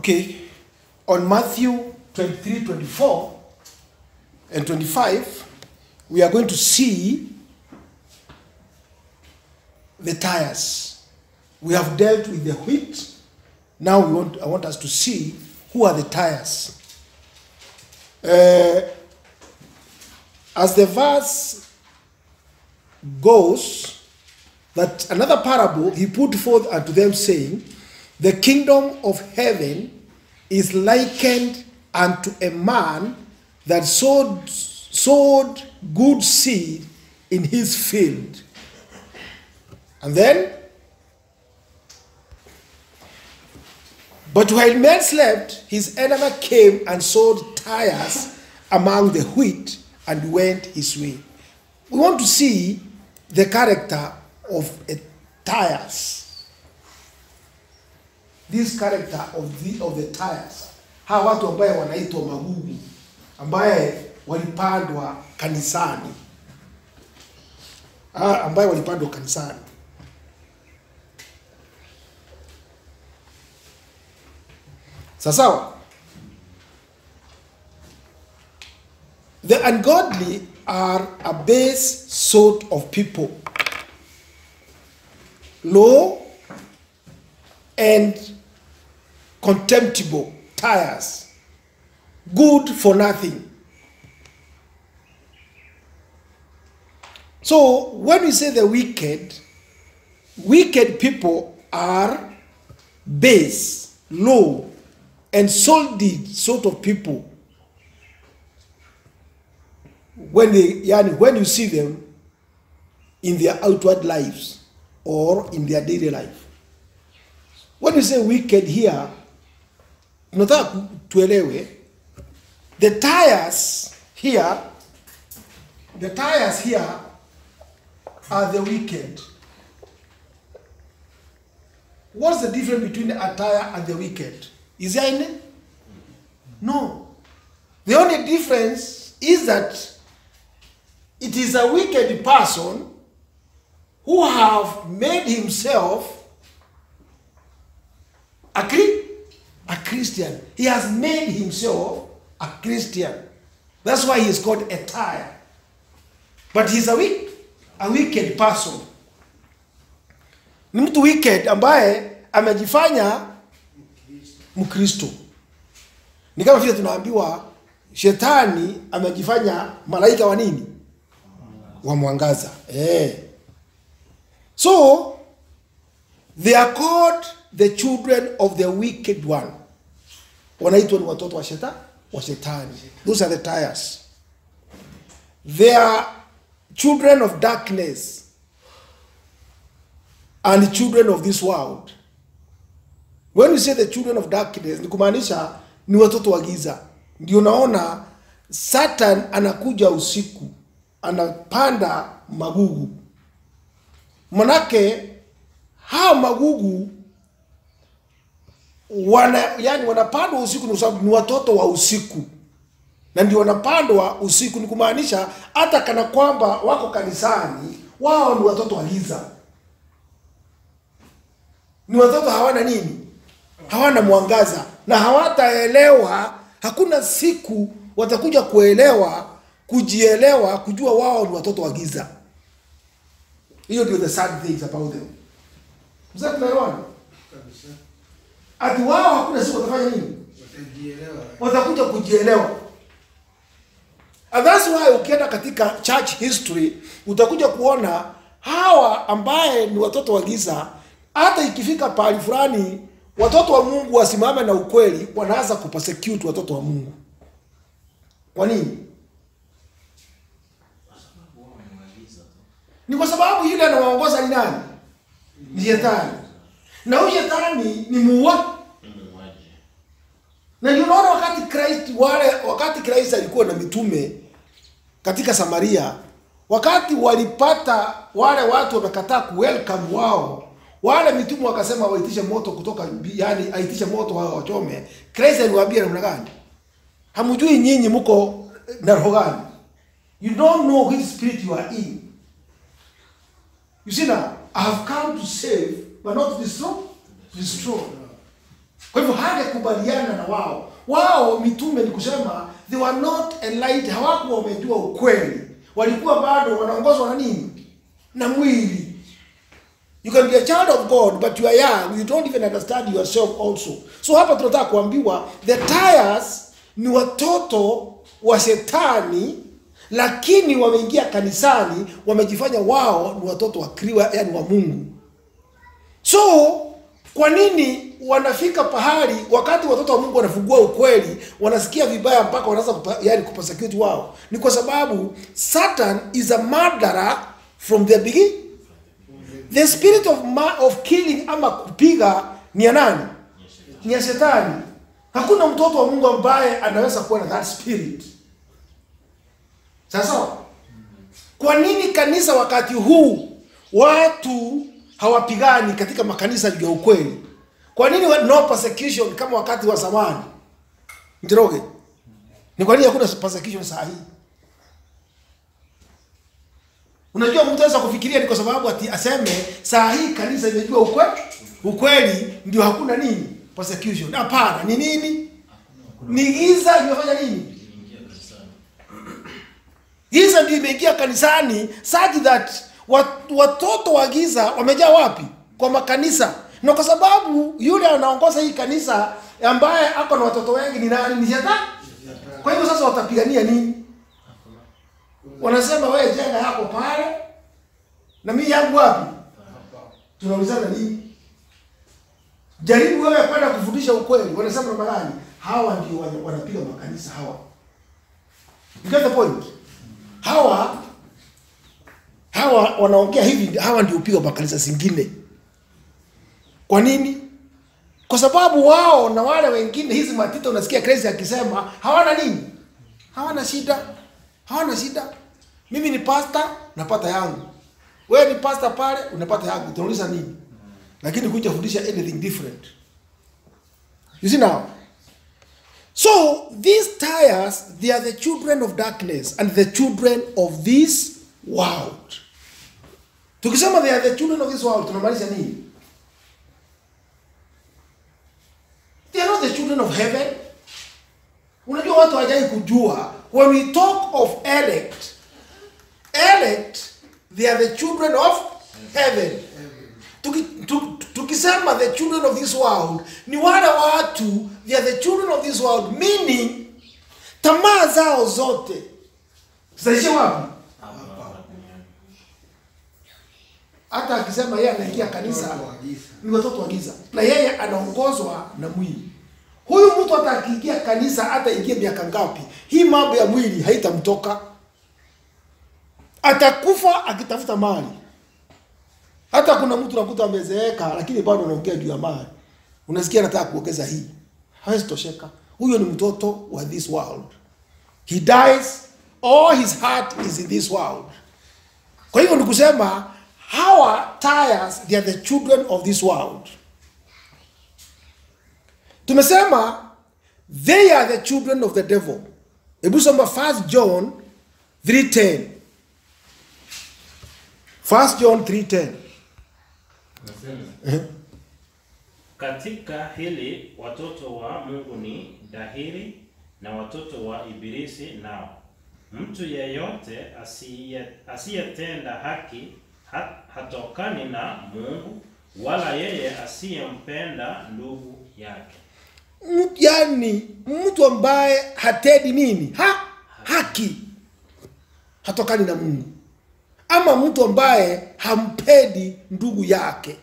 Okay, on Matthew 23, 24 and 25, we are going to see the tires. We have dealt with the wheat. Now we want, I want us to see who are the tires. Uh, as the verse goes, that another parable he put forth unto them, saying, The kingdom of heaven is likened unto a man that sowed, sowed good seed in his field. And then, but while men slept, his enemy came and sowed tares among the wheat and went his way. We want to see the character of a tires. This character of the, of the tires. Hawa watu ambaye wanaitwa magugu ambaye walipandwa kanisani. Ah, ambaye walipandwa kanisani. Sasawa? The ungodly are a base sort of people, low and contemptible, tires, good for nothing. So when we say the wicked, wicked people are base, low, and solid sort of people when they yani when you see them in their outward lives or in their daily life when you say wicked here tunataka ku- tuelewe the tires here the tires here are the wicked what's the difference between a tire and the wicked is there any no the only difference is that it is a wicked person who have made himself a, Chri- a Christian. He has made himself a Christian. That's why he is called a tire. But he's a, wick, a wicked person. Ni mtu wicked ambaye amejifanya Mkristo. Ni kama vile tunaambiwa shetani amejifanya malaika wa nini? Wa mwangaza. Eh. So they are called the children of the wicked one. Wanaitwa ni watoto wa shetani, wa shetani. Those are the tires. They are children of darkness and children of this world. When we say the children of darkness ni kumaanisha ni watoto wa giza. Ndio naona Satan anakuja usiku, anapanda magugu. Manake hawa magugu wana yani wanapandwa usiku ni sababu ni watoto wa usiku, na ndio wanapandwa usiku, ni kumaanisha hata kana kwamba wako kanisani, wao ni watoto wa giza, ni watoto hawana nini, hawana mwangaza na hawataelewa. Hakuna siku watakuja kuelewa, kujielewa, kujua wao ni watoto wa giza. Hiyo ndio the sad things about them. Mzee, tunaelewana? Ati wao hakuna siku watafanya nini? watajielewa watakuja kujielewa. And that's why ukienda katika church history utakuja kuona hawa ambaye ni watoto wa giza, hata ikifika pahali fulani watoto wa Mungu wasimame na ukweli, wanaanza kupersecute watoto wa Mungu. Kwa nini? Ni kwa sababu yule anawaongoza ni nani? Ni shetani, na huyu shetani ni muua na ndio unaona wakati Christ wale wakati Christ alikuwa na mitume katika Samaria, wakati walipata wale watu wamekataa ku welcome wao, wale mitume wakasema waitishe moto kutoka mbi- yani aitishe moto wao wachome. Christ aliwaambia namna gani? Hamjui nyinyi mko na roho gani? You don't know which spirit you are in. You see now, I have come to save but not to destroy. Destroy. kwa hivyo hangekubaliana na wao wao mitume ni kusema they were not enlightened hawakuwa wamejua ukweli walikuwa bado wanaongozwa na nini na mwili you can be a child of god but you are young you don't even understand yourself also so hapa tunataka kuambiwa the tires ni watoto wa shetani lakini wameingia kanisani wamejifanya wao ni watoto wa kriwa yani wa mungu so kwa nini wanafika pahali wakati watoto wa mungu wanafungua ukweli wanasikia vibaya mpaka wanaanza kupa, yani kupersecute wao ni kwa sababu satan is a murderer from the beginning the spirit of, ma of killing ama kupiga ni ya nani ni ya shetani hakuna mtoto wa mungu ambaye anaweza kuwa na that spirit sasa kwa nini kanisa wakati huu watu hawapigani katika makanisa juu ya ukweli kwa nini wa- no persecution kama wakati wa zamani Njoroge ni kwa nini hakuna persecution saa hii unajua mtu anaweza kufikiria ni kwa sababu ati aseme saa hii kanisa imejua ukweli ukweli ndio hakuna nini persecution hapana ni nini ni giza imefanya nini giza ndio imeingia kanisani such that wat- watoto wa giza wamejaa wapi kwa makanisa na kwa sababu yule anaongoza hii kanisa ambaye ako na watoto wengi ni nani ni shetani kwa hivyo sasa watapigania nini wanasema wewe jenga yako pale na mimi yangu wapi tunaulizana nini jaribu wewe kwenda kufundisha ukweli wanasema namna gani hawa ndio wana- wanapiga makanisa hawa you get the point hawa hawa wanaongea hivi hawa ndio upiga makanisa zingine kwa nini kwa sababu wao na wale wengine hizi matito unasikia crazy akisema hawana nini hawana shida hawana shida mimi ni pasta napata yangu wewe ni pasta pale unapata yangu tunauliza nini lakini kuja fundisha anything different you see now so these tires they are the children of darkness and the children of this world tukisema they are the children of this world tunamaanisha nini they are not the children of heaven unajua watu hawajai kujua when we talk of elect elect they are the children of heaven Tuki, tu, tukisema the children of this world ni wale watu they are the children of this world meaning tamaa zao zote zitaishia wapi hata akisema yeye anaingia kanisa Watoto wa giza. ni watoto wa giza na yeye anaongozwa na mwili huyu mtu hata akiingia kanisa hata ingie miaka ngapi hii mambo ya mwili haitamtoka atakufa akitafuta mali hata kuna mtu nakuta amezeeka lakini bado anaongea juu ya mali unasikia anataka kuongeza hii hawezi tosheka huyo ni mtoto wa this world he dies all his heart is in this world kwa hivyo ni kusema hawa tires they are the children of this world tumesema they are the children of the devil hebu soma 1 john 310 1 john 310 Nasema, katika hili watoto wa Mungu ni dhahiri na watoto wa Ibilisi nao. Mtu yeyote asiye- asiyetenda haki ha- hatokani na Mungu, wala yeye asiyempenda ndugu yake. Mtu- yani mtu ambaye hatendi nini ha haki hatokani na mungu ama mtu ambaye hampendi ndugu yake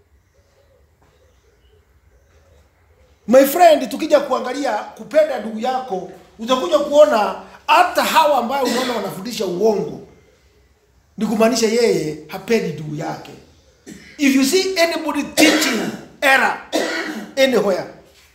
my friend tukija kuangalia kupenda ndugu yako utakuja kuona hata hawa ambayo unaona wanafundisha uongo ni kumaanisha yeye hapendi ndugu yake if you see anybody teaching error anywhere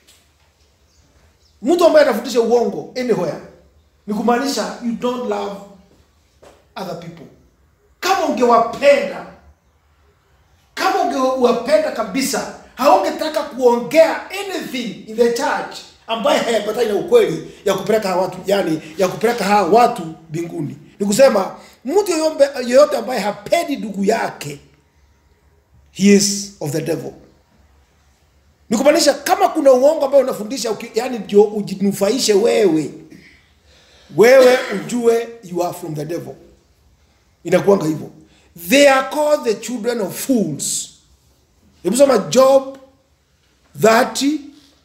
mtu ambaye anafundisha uongo anywhere ni kumaanisha you don't love other people kama ungewapenda kama ungewapenda kabisa haungetaka kuongea anything in the church ambaye hayapatani na ukweli ya kupeleka hawa watu yani ya kupeleka hawa watu mbinguni ni kusema mtu yoyote yoyote ambaye hapendi ndugu yake he is of the devil ni kumaanisha kama kuna uongo ambao unafundisha uki- yani ndio ujinufaishe wewe wewe ujue you are from the devil inakuanga hivyo they are called the children of fools hebu soma job 38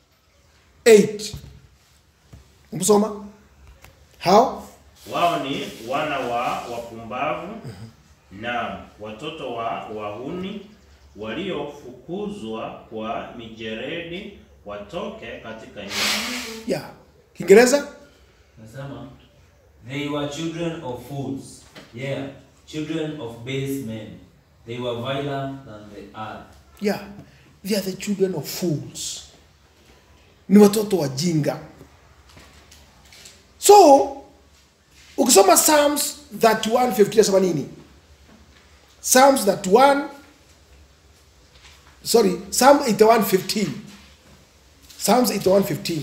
hebu soma how Wao ni wana wa wapumbavu na watoto wa wahuni waliofukuzwa kwa mijeredi watoke katika nchi. yeah kiingereza Nasema, they were children of fools, yeah, children of base men. They were viler than the earth. yeah they are the children of fools ni watoto wajinga so ukisoma psalms 31:15 nasema nini psalms 31 sorry psalm 81:15 psalms 81:15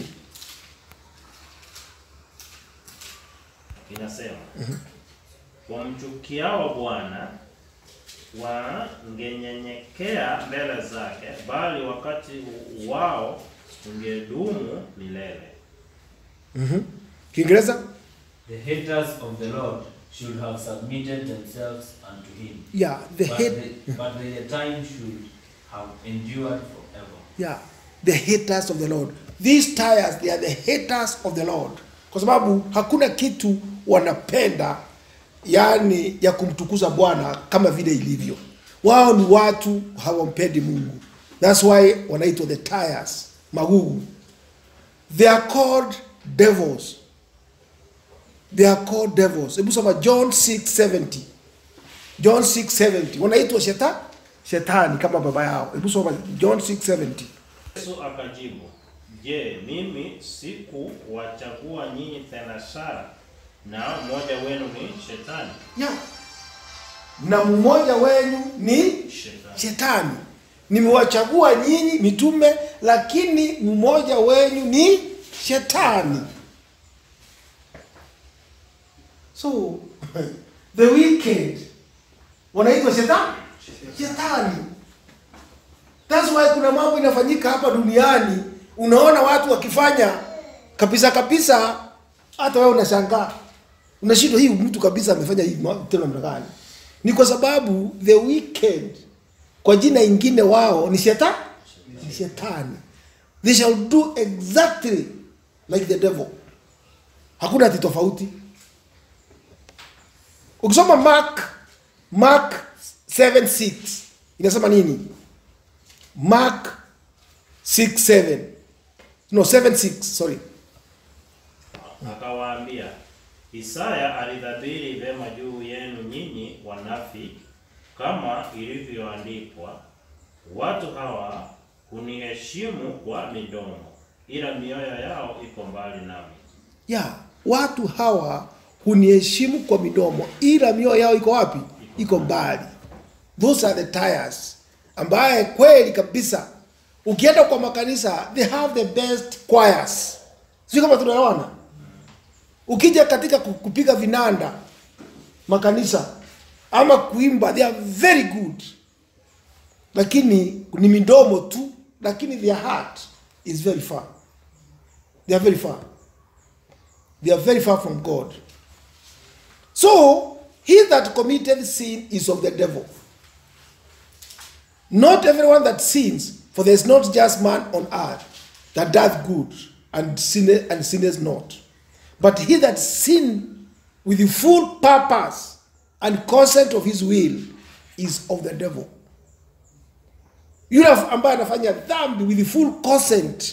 Inasema, wamchukiao Bwana wangenyenyekea mbele zake, bali wakati wao ungedumu milele. kiingereza The haters of the Lord should have submitted themselves unto him. yeah the but, hate the, but the time should have endured forever. yeah the haters of the lord these tires they are the haters of the lord kwa sababu hakuna kitu wanapenda yani ya kumtukuza bwana kama vile ilivyo wao ni watu hawampendi mungu thats why wanaitwa the tires magugu they are called devils they are called devils hebu soma john 670 john 670 wanaitwa sheta shetani kama baba yao hebu soma john 670 Yesu akajibu, Je, mimi sikuwachagua nyinyi thenashara na mmoja wenu ni shetani? yeah. na mmoja wenu ni Shetani. shetani nimewachagua nyinyi mitume lakini mmoja wenu ni shetani so the wicked wanaitwa shetani shetani that's why kuna mambo inafanyika hapa duniani unaona watu wakifanya kabisa kabisa hata wewe unashangaa unashindwa hii mtu kabisa amefanya hivi ma- tena namna gani ni kwa sababu the wicked kwa jina ingine wao ni shetani ni shetani they shall do exactly like the devil hakuna ati tofauti ukisoma mark mark 76 inasema nini mark 67 no 76 sorry Akawaambia, Isaya alidhabiri vema juu yenu nyinyi wanafiki, kama ilivyoandikwa, watu hawa huniheshimu kwa midomo, ila mioyo yao iko mbali nami. ya watu hawa huniheshimu kwa midomo ila mioyo yao iko wapi iko mbali those are the tires ambaye kweli kabisa ukienda kwa makanisa they have the best choirs sio kama tunaona ukija katika ku- kupiga vinanda makanisa ama kuimba they are very good lakini ni midomo tu lakini their heart is very far they are very far they are very far from God. So, he that committed sin is of the devil. Not everyone that sins, for there is not just man on earth that doth good and sinneth and sinneth not. But he that sin with the full purpose and consent of his will is of the devil. Yule ambaye anafanya dhambi with the full consent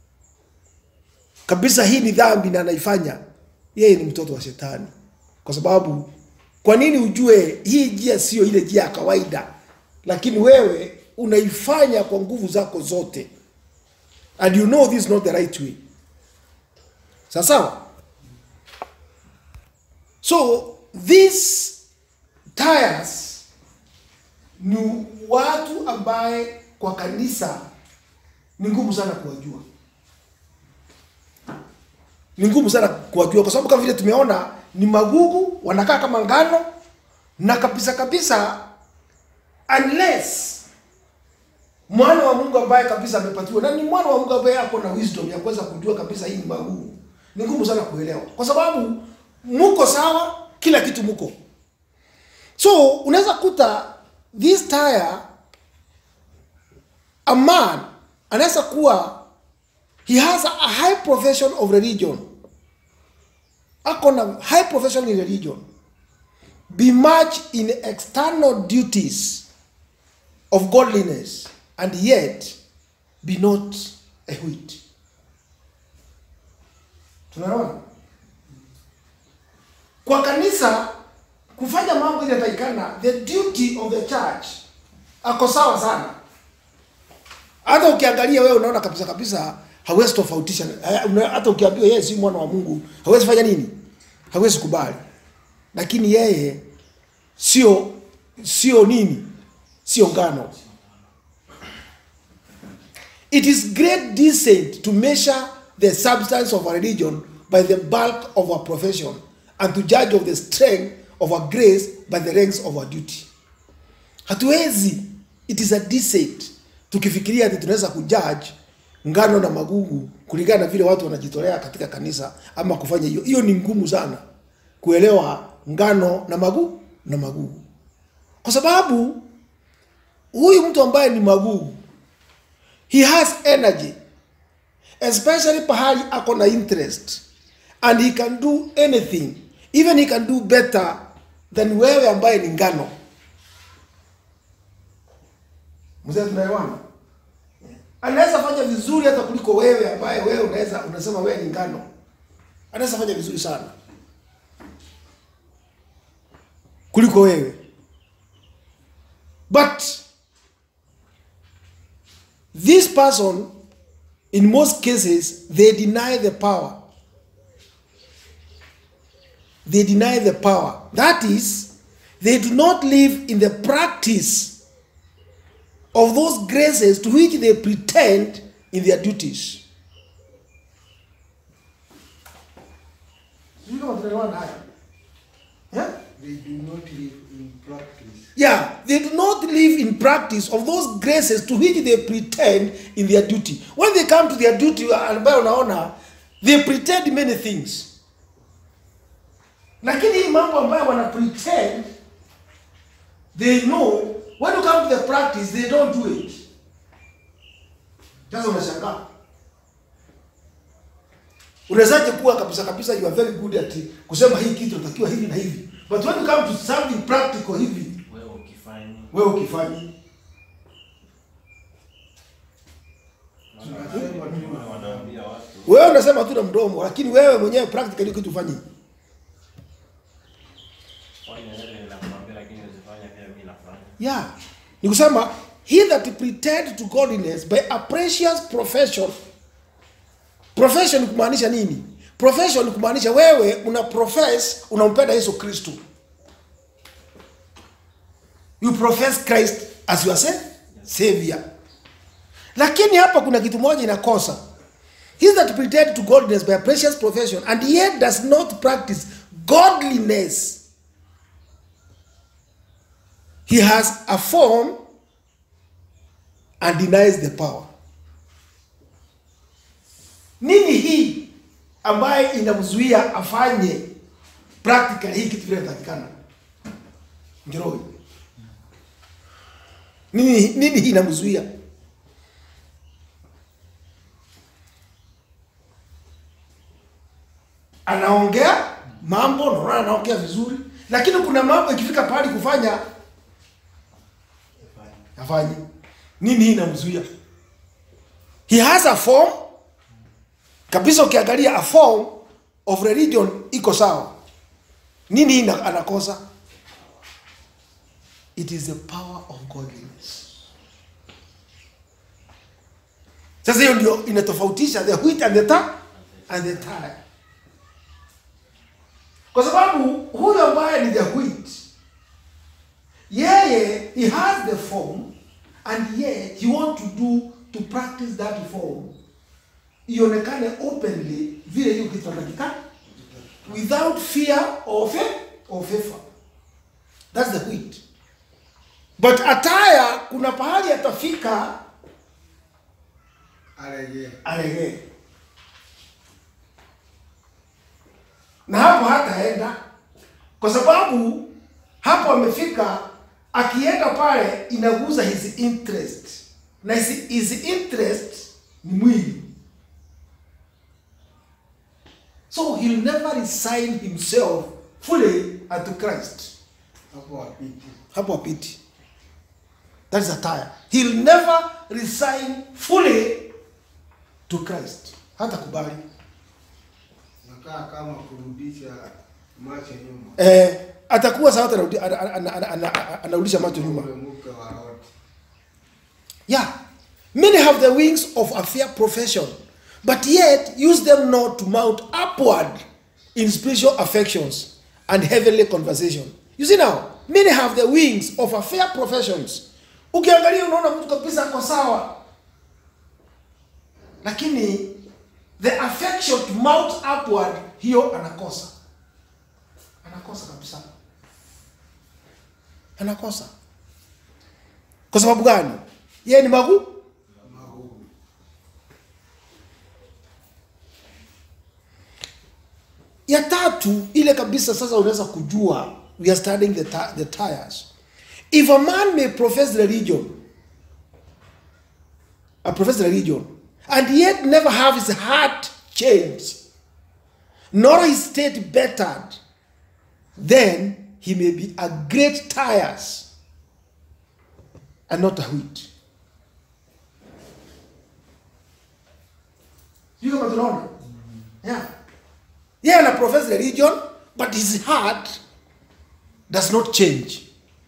kabisa hii ni dhambi na anaifanya yeye ni mtoto wa shetani kwa sababu kwa nini ujue hii njia sio ile njia ya kawaida lakini wewe unaifanya kwa nguvu zako zote and you know this is not the right way sawa sawa so these tires ni watu ambaye kwa kanisa ni ngumu sana kuwajua ni ngumu sana kuwajua kwa sababu kama vile tumeona ni magugu wanakaa kama ngano na kabisa kabisa unless mwana wa mungu ambaye kabisa amepatiwa na ni mwana wa mungu ambaye ako na wisdom ya kuweza kujua kabisa hii ni magumu ni ngumu sana kuelewa kwa sababu muko sawa kila kitu muko so unaweza kuta this tire a man anaweza kuwa he has a high profession of religion ako na high profession in religion be much in external duties of godliness and yet be not a wheat tunaona kwa kanisa kufanya mambo ile inatakikana the duty of the church ako sawa sana hata ukiangalia wewe unaona kabisa kabisa hawezi tofautisha eh, una- hata ukiambiwa yeye si mwana wa mungu hawezi fanya nini hawezi kubali lakini yeye sio sio nini sio ngano it is great descent to measure the substance of a religion by the bulk of our profession and to judge of the strength of our grace by the ranks of our duty hatuwezi it is a deceit tukifikiria ati tunaweza kujudge ngano na magugu kulingana na vile watu wanajitolea katika kanisa ama kufanya hiyo hiyo ni ngumu sana kuelewa ngano na magugu na magugu kwa sababu huyu mtu ambaye ni magugu he has energy especially pahali ako na interest and he can do anything even he can do better than wewe ambaye ni ngano mzee tunaelewana anaweza fanya vizuri hata kuliko wewe ambaye wewe unaweza unasema wewe ni ngano anaweza fanya vizuri sana kuliko wewe but this person in most cases they deny the power they deny the power that is they do not live in the practice of those graces to which they pretend in their duties Sijui kama tunaelewana haya. Yeah? They do not live in practice. Yeah, they do not live in practice of those graces to which they pretend in their duty. When they come to their duty ambayo unaona they pretend many things. Lakini hii mambo ambayo wana pretend they know when you come to the practice they don't do it. Sasa unashangaa. Unawezaje kuwa kabisa kabisa you are very good at kusema hii kitu natakiwa hivi na hivi. But when you come to something practical hivi wewe ukifanya wewe ukifanyi Tunasema tu wanaambia watu wewe unasema tu na mdomo lakini wewe mwenyewe practically kitu ufanyi fanya yale ninakwambia, lakini usifanye pia mimi nafanya. yeah ni kusema he that pretend to godliness by a precious profession profession ni kumaanisha nini profession ni kumaanisha wewe una profess unampenda yesu kristo you profess christ as your sa- savior lakini hapa kuna kitu moja inakosa he that pretend to godliness by a precious profession and yet does not practice godliness he has a form and denies the power nini hii ambaye inamzuia afanye practical hii kitu vile inatakikana njoroi nini nini hii inamzuia anaongea mambo naona anaongea vizuri lakini kuna mambo ikifika pahali kufanya afanye nini hii inamzuia he has a form kabisa ukiangalia a form of religion iko sawa nini hii ina- anakosa it is the power of godliness sasa hiyo ndio inatofautisha the wheat and the ta and the tare kwa sababu huyu ambaye ni the wheat yeye he has the form and yet he want to do to practice that form ionekane openly vile hiyo kitu anatakikana without fear or fa- or favor that's the wheat but ataya kuna pahali atafika Alegee. alegee na hapo hataenda kwa sababu hapo amefika akienda pale inaguza his interest na his, his interest ni mwili so he'll never resign himself fully unto christ Hapo wapiti. hapo apiti that is a tire he'll never resign fully to christ hata kubali Nakaa kama kurudisha macho nyuma. eh, atakuwa sawa anarudi- ana- ana- ana- ana- ana- anarudisha macho nyuma Ule mke wa Lot. yeah many have the wings of a fair profession but yet use them not to mount upward in spiritual affections and heavenly conversation you see now many have the wings of a fair professions ukiangalia unaona mtu kabisa ako sawa lakini the affection to mount upward hiyo anakosa anakosa kabisa anakosa kwa sababu gani yeye ni magu Magumu. ya tatu ile kabisa sasa unaweza kujua we are studying the, ti- the tires if a man may profess religion a profess religion and yet never have his heart changed nor his state bettered then he may be a great tires and not a wheat sijui kama tunaona yeah yeye ana profess religion but his heart does not change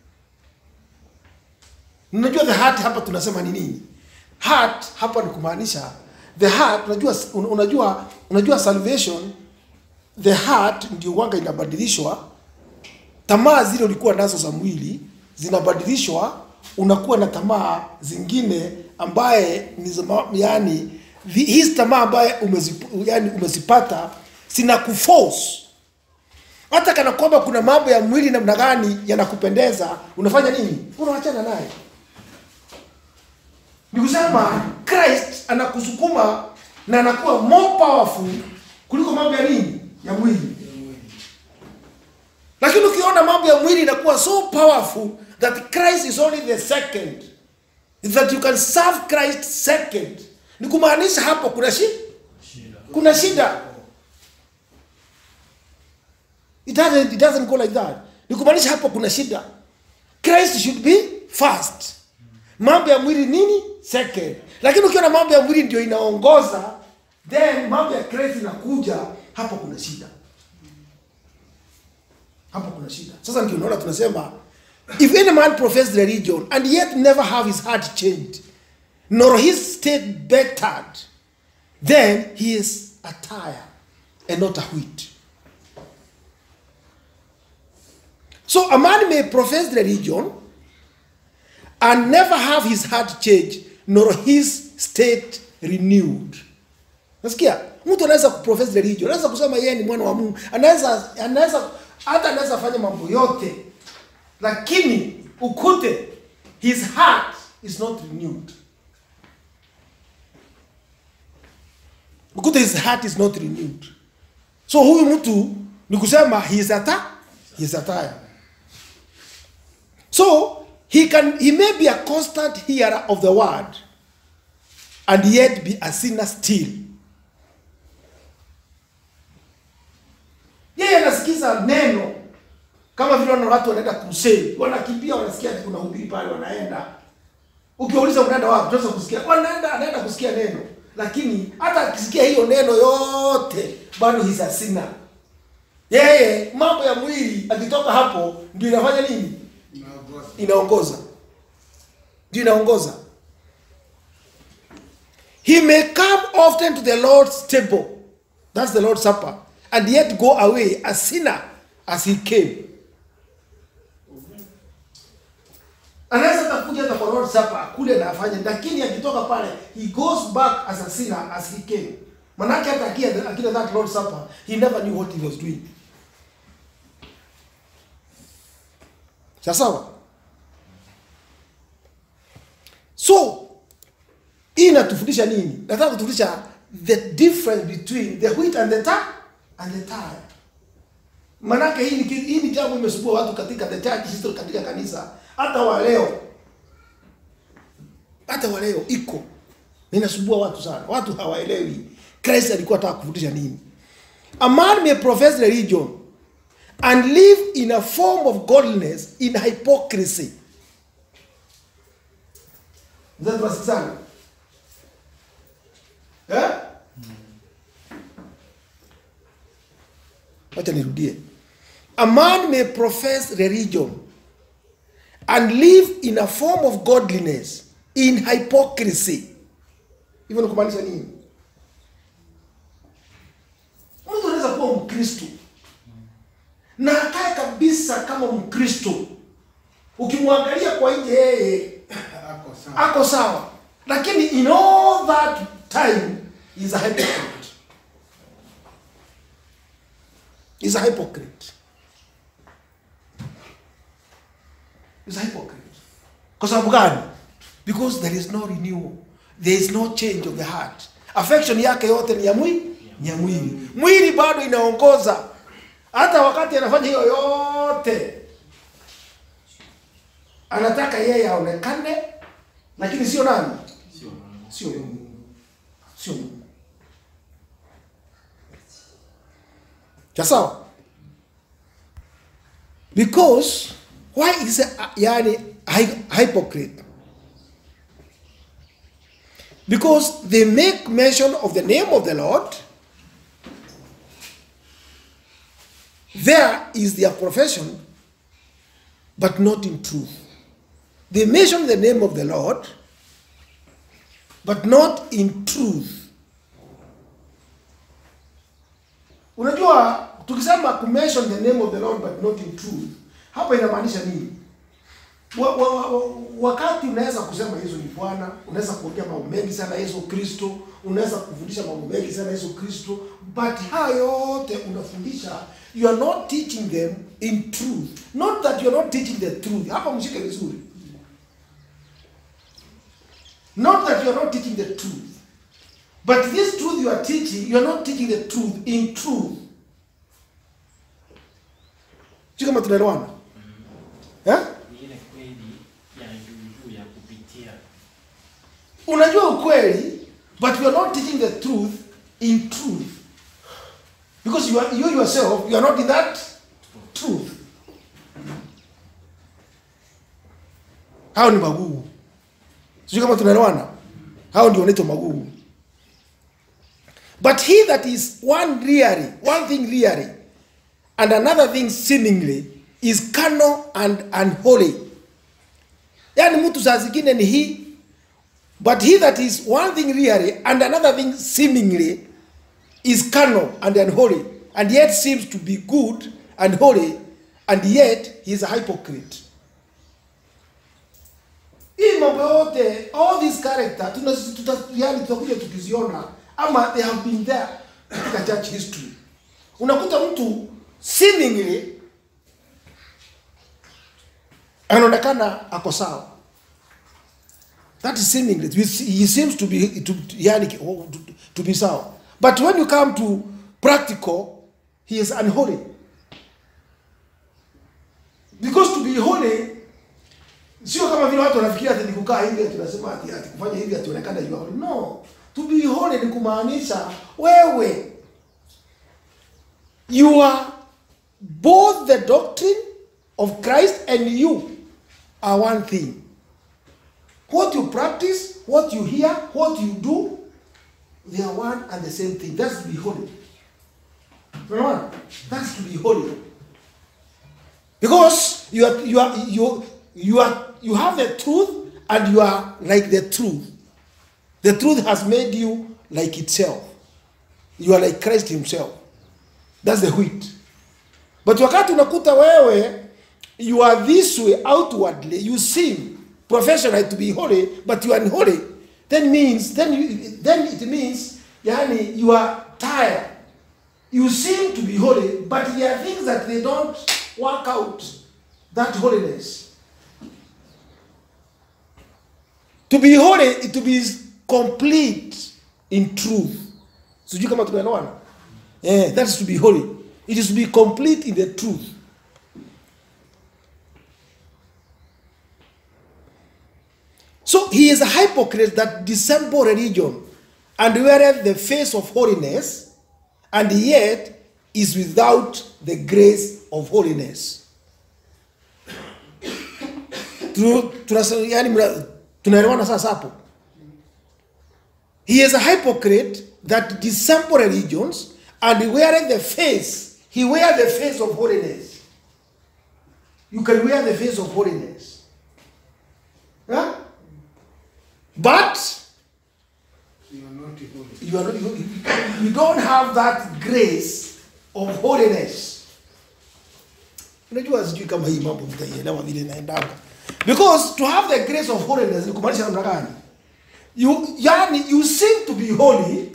unajua the heart hapa tunasema ni nini heart hapa ni kumaanisha the heart unajua un- unajua unajua salvation the heart ndio wanga inabadilishwa tamaa zile ulikuwa nazo za mwili zinabadilishwa unakuwa na tamaa zingine ambaye ni za ma- yani vi- hizi tamaa ambaye umezip, yani umezipata zina kuforce hata kana kwamba kuna mambo ya mwili namna gani yanakupendeza unafanya nini unawachana naye ni kusema christ anakusukuma na anakuwa more powerful kuliko mambo ya nini ya mwili lakini ukiona mambo ya mwili inakuwa so powerful that christ is only the second that you can serve christ second ni kumaanisha hapo kuna shi kuna shida it doesn't, it doesn't go like that ni kumaanisha hapo kuna shida christ should be first mambo ya mwili nini second lakini ukiona mambo ya mwili ndio inaongoza then mambo ya christ inakuja hapo kuna shida hapo kuna shida sasa ndio unaona tunasema if any man profess religion and yet never have his heart changed nor his state bettered then he is a tire and not a wheat so a man may profess religion and never have his heart changed nor his state renewed nasikia mtu anaweza kuprofess religion anaweza kusema yeye ni mwana wa mungu anaweza anaweza hata anaweza fanya mambo yote lakini ukute his heart is not renewed ukute his heart is not renewed so huyu mtu ni kusema he is a ta he is a tire so he can he may be a constant hearer of the word and yet be a sinner still yeye anasikiza neno kama vile wana watu wanaenda crusade wanakimbia wanasikia ati kuna hubiri pale wanaenda ukiwauliza unaenda wapi tunaweza kusikia wanaenda anaenda kusikia neno lakini hata akisikia hiyo neno yote bado he's a sinner yeye mambo ya mwili akitoka hapo ndio inafanya nini Inaongoza. inaongoza ndio inaongoza he may come often to the lord's table that's the lord's supper and yet go away a sinner as he came anaweza takuja hata kwa lord's supper akule na afanye lakini akitoka pale he goes back as a sinner as he came manake hata akila akila that lord's supper he never knew what he was doing sawa so hii inatufundisha nini nataka kutufundisha the difference between the wheat and the tar and the tire manake hii ni, ki- hii ni jambo imesumbua watu katika the church history katika kanisa hata wa leo hata wa leo iko inasumbua watu sana watu hawaelewi christ alikuwa ataka kufundisha nini a man may profess religion and live in a form of godliness in hypocrisy mzatuwasikizana eh? wacha nirudie a man may profess religion and live in a form of godliness in hypocrisy hivyo ni kumaanisha nini mtu anaweza kuwa mkristo na akae kabisa kama mkristo ukimwangalia kwa nje yeye Ako sawa. ako sawa lakini in all that time is a hypocrite is a hypocrite is a hypocrite kwa sababu gani because there is no renewal there is no change of the heart affection yake yote ni ya mwili ni ya mwili mwili bado inaongoza hata wakati anafanya hiyo yote anataka yeye aonekane lakini sio nani sio mungu sio mungu cha sawa because why is a, yani hy- hypocrite because they make mention of the name of the lord there is their profession but not in truth they mention the name of the lord but not in truth unajua tukisema kumention the name of the lord but not in truth hapa inamaanisha nini wa, wa, wa, wa, wakati unaweza kusema yesu ni bwana unaweza kuongea mambo mengi sana yesu kristo unaweza kufundisha mambo mengi sana yesu kristo but haya yote unafundisha you are not teaching them in truth not that you are not teaching the truth hapa mshike vizuri not that you are not teaching the truth but this truth you are teaching you are not teaching the truth in truth sio kama tunaelewana eh? Ni ile kweli ya juu juu ya kupitia. unajua ukweli but you are not teaching the truth in truth because you, are, you yourself you are not in that truth hao ni magugu sijui kama tunaelewana hao ndio wanaitwa magugu but he that is one really one thing really and another thing seemingly is carnal and unholy yaani mtu saa zingine ni hii But he that is one thing really and another thing seemingly is carnal and unholy, and yet seems to be good and holy, and yet he is a hypocrite. Hii mambo yote, all these character, tuna, tuta, yani tutakuja tukiziona ama they have been there katika church history. Unakuta mtu seemingly anaonekana ako sawa that is seemingly he seems to be to, yani, to, to be sawa but when you come to practical he is unholy because to be holy sio kama vile watu wanafikiria ati ni kukaa hivi ati tunasema ati, ati kufanya hivi ati onekana you are holy no to be holy ni kumaanisha wewe you are both the doctrine of Christ and you are one thing what you practice, what you hear, what you do, they are one and the same thing. That's to be holy. Number one, that's to be holy. Because you are you are you you are you have the truth and you are like the truth. The truth has made you like itself. You are like Christ himself. That's the wheat. But wakati unakuta wewe you are this way outwardly, you seem professional to be holy, but you are unholy, then means then you then it means yani you are tired. You seem to be holy, but there are things that they don't work out that holiness. To be holy, to be complete in truth sijui kama tunaelewana eh, that is to be holy it is to be complete in the truth So he is a hypocrite that dissemble religion and weareth the face of holiness, and yet is without the grace of holiness. Tu- tunasa- yaani mna- Tunaelewana sasa hapo? He is a hypocrite that dissemble religions and weareth the face. He wear the face of holiness. You can wear the face of holiness. Huh? But You are not holy. you, are, not- you, you don't have that grace of holiness. Unajua sijui kama hii mambo mtaielewa vile inaendanga. Because to have the grace of holiness ni kumaanisha namna gani? You, yani you seem to be holy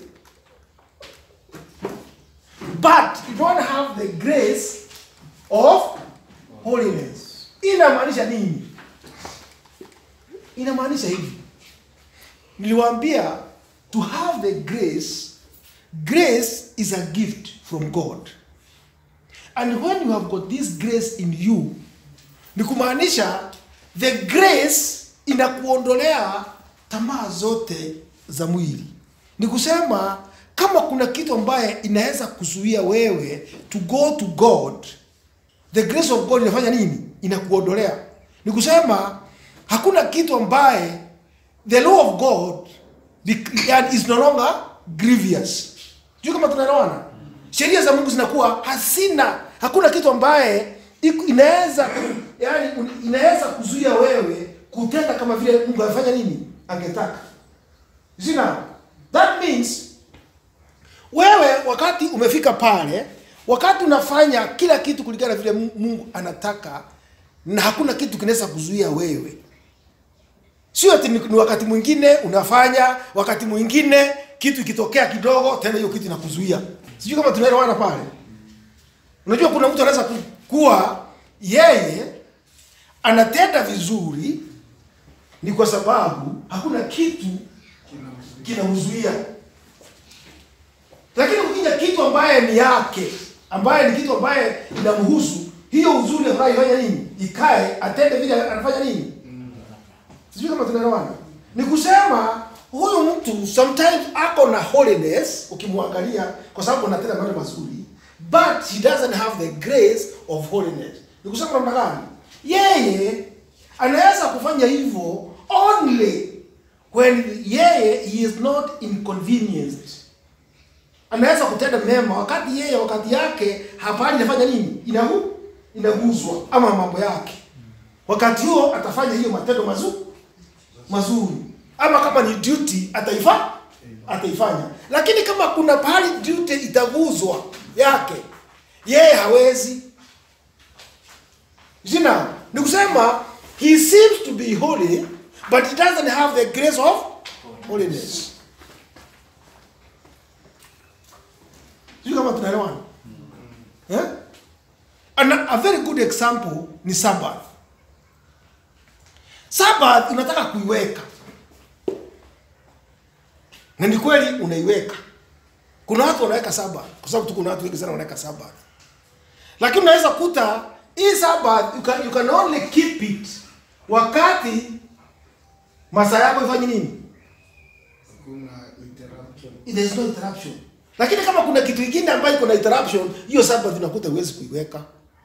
but you don't have the grace of holiness. Inamaanisha nini? Inamaanisha hivi niliwaambia to have the grace grace is a gift from god and when you have got this grace in you ni kumaanisha the grace inakuondolea tamaa zote za mwili ni kusema kama kuna kitu ambaye inaweza kuzuia wewe to go to god the grace of god inafanya nini inakuondolea ni kusema hakuna kitu ambaye the law of god bec- yani is no longer grievous sijui kama tunaelewana sheria za mungu zinakuwa hasina hakuna kitu ambaye iko- inaweza yani un- inaweza kuzuia wewe kutenda kama vile mungu amefanya nini angetaka You see now that means wewe wakati umefika pale wakati unafanya kila kitu kulingana na vile Mu- mungu anataka na hakuna kitu kinaweza kuzuia wewe sio ati ni ni wakati mwingine unafanya wakati mwingine kitu ikitokea kidogo tena hiyo kitu inakuzuia sijui kama tunaelewana pale unajua kuna mtu anaweza ku- kuwa yeye anatenda vizuri ni kwa sababu hakuna kitu kinamzuia lakini ukija kitu ambaye ni yake ambaye ni kitu ambaye inamhusu hiyo uzuri ambayo ifanya nini ikae atende vile anafanya nini sijui kama tunaelewana ni kusema huyu mtu sometimes ako na holiness ukimwangalia kwa sababu anatenda mambo mazuri but he doesn't have the grace of holiness ni kusema namna gani yeye anaweza kufanya hivyo only when yeye he is not inconvenienced anaweza kutenda mema wakati yeye wakati yake hapani inafanya nini inagu inaguzwa ama mambo yake wakati huo atafanya hiyo matendo mazuri mazuri ama kama ni duty ataifa ataifanya lakini kama kuna pahali duty itaguzwa yake yeye hawezi zina ni kusema he seems to be holy but he doesn't have the grace of holiness sijui kama tunaelewana eh? And a a very good example ni sabbath Sabbath unataka kuiweka, na ni kweli unaiweka. Kuna watu wanaweka Sabbath kwa sababu tu kuna watu wengi sana wanaweka Sabbath, lakini unaweza kuta hii Sabbath you can, you can only keep it wakati masaa yako ifanye nini, Hakuna interruption. there is no interruption. Lakini kama kuna kitu kingine ambayo iko na interruption, hiyo Sabbath unakuta huwezi kuiweka.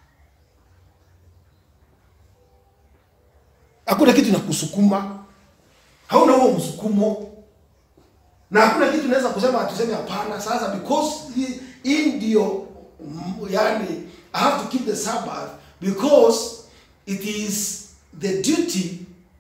hakuna kitu inakusukuma hauna huo msukumo na hakuna kitu unaweza kusema tuseme hapana sasa because hii- hii ndio mm, yani i have to keep the sabbath because it is the duty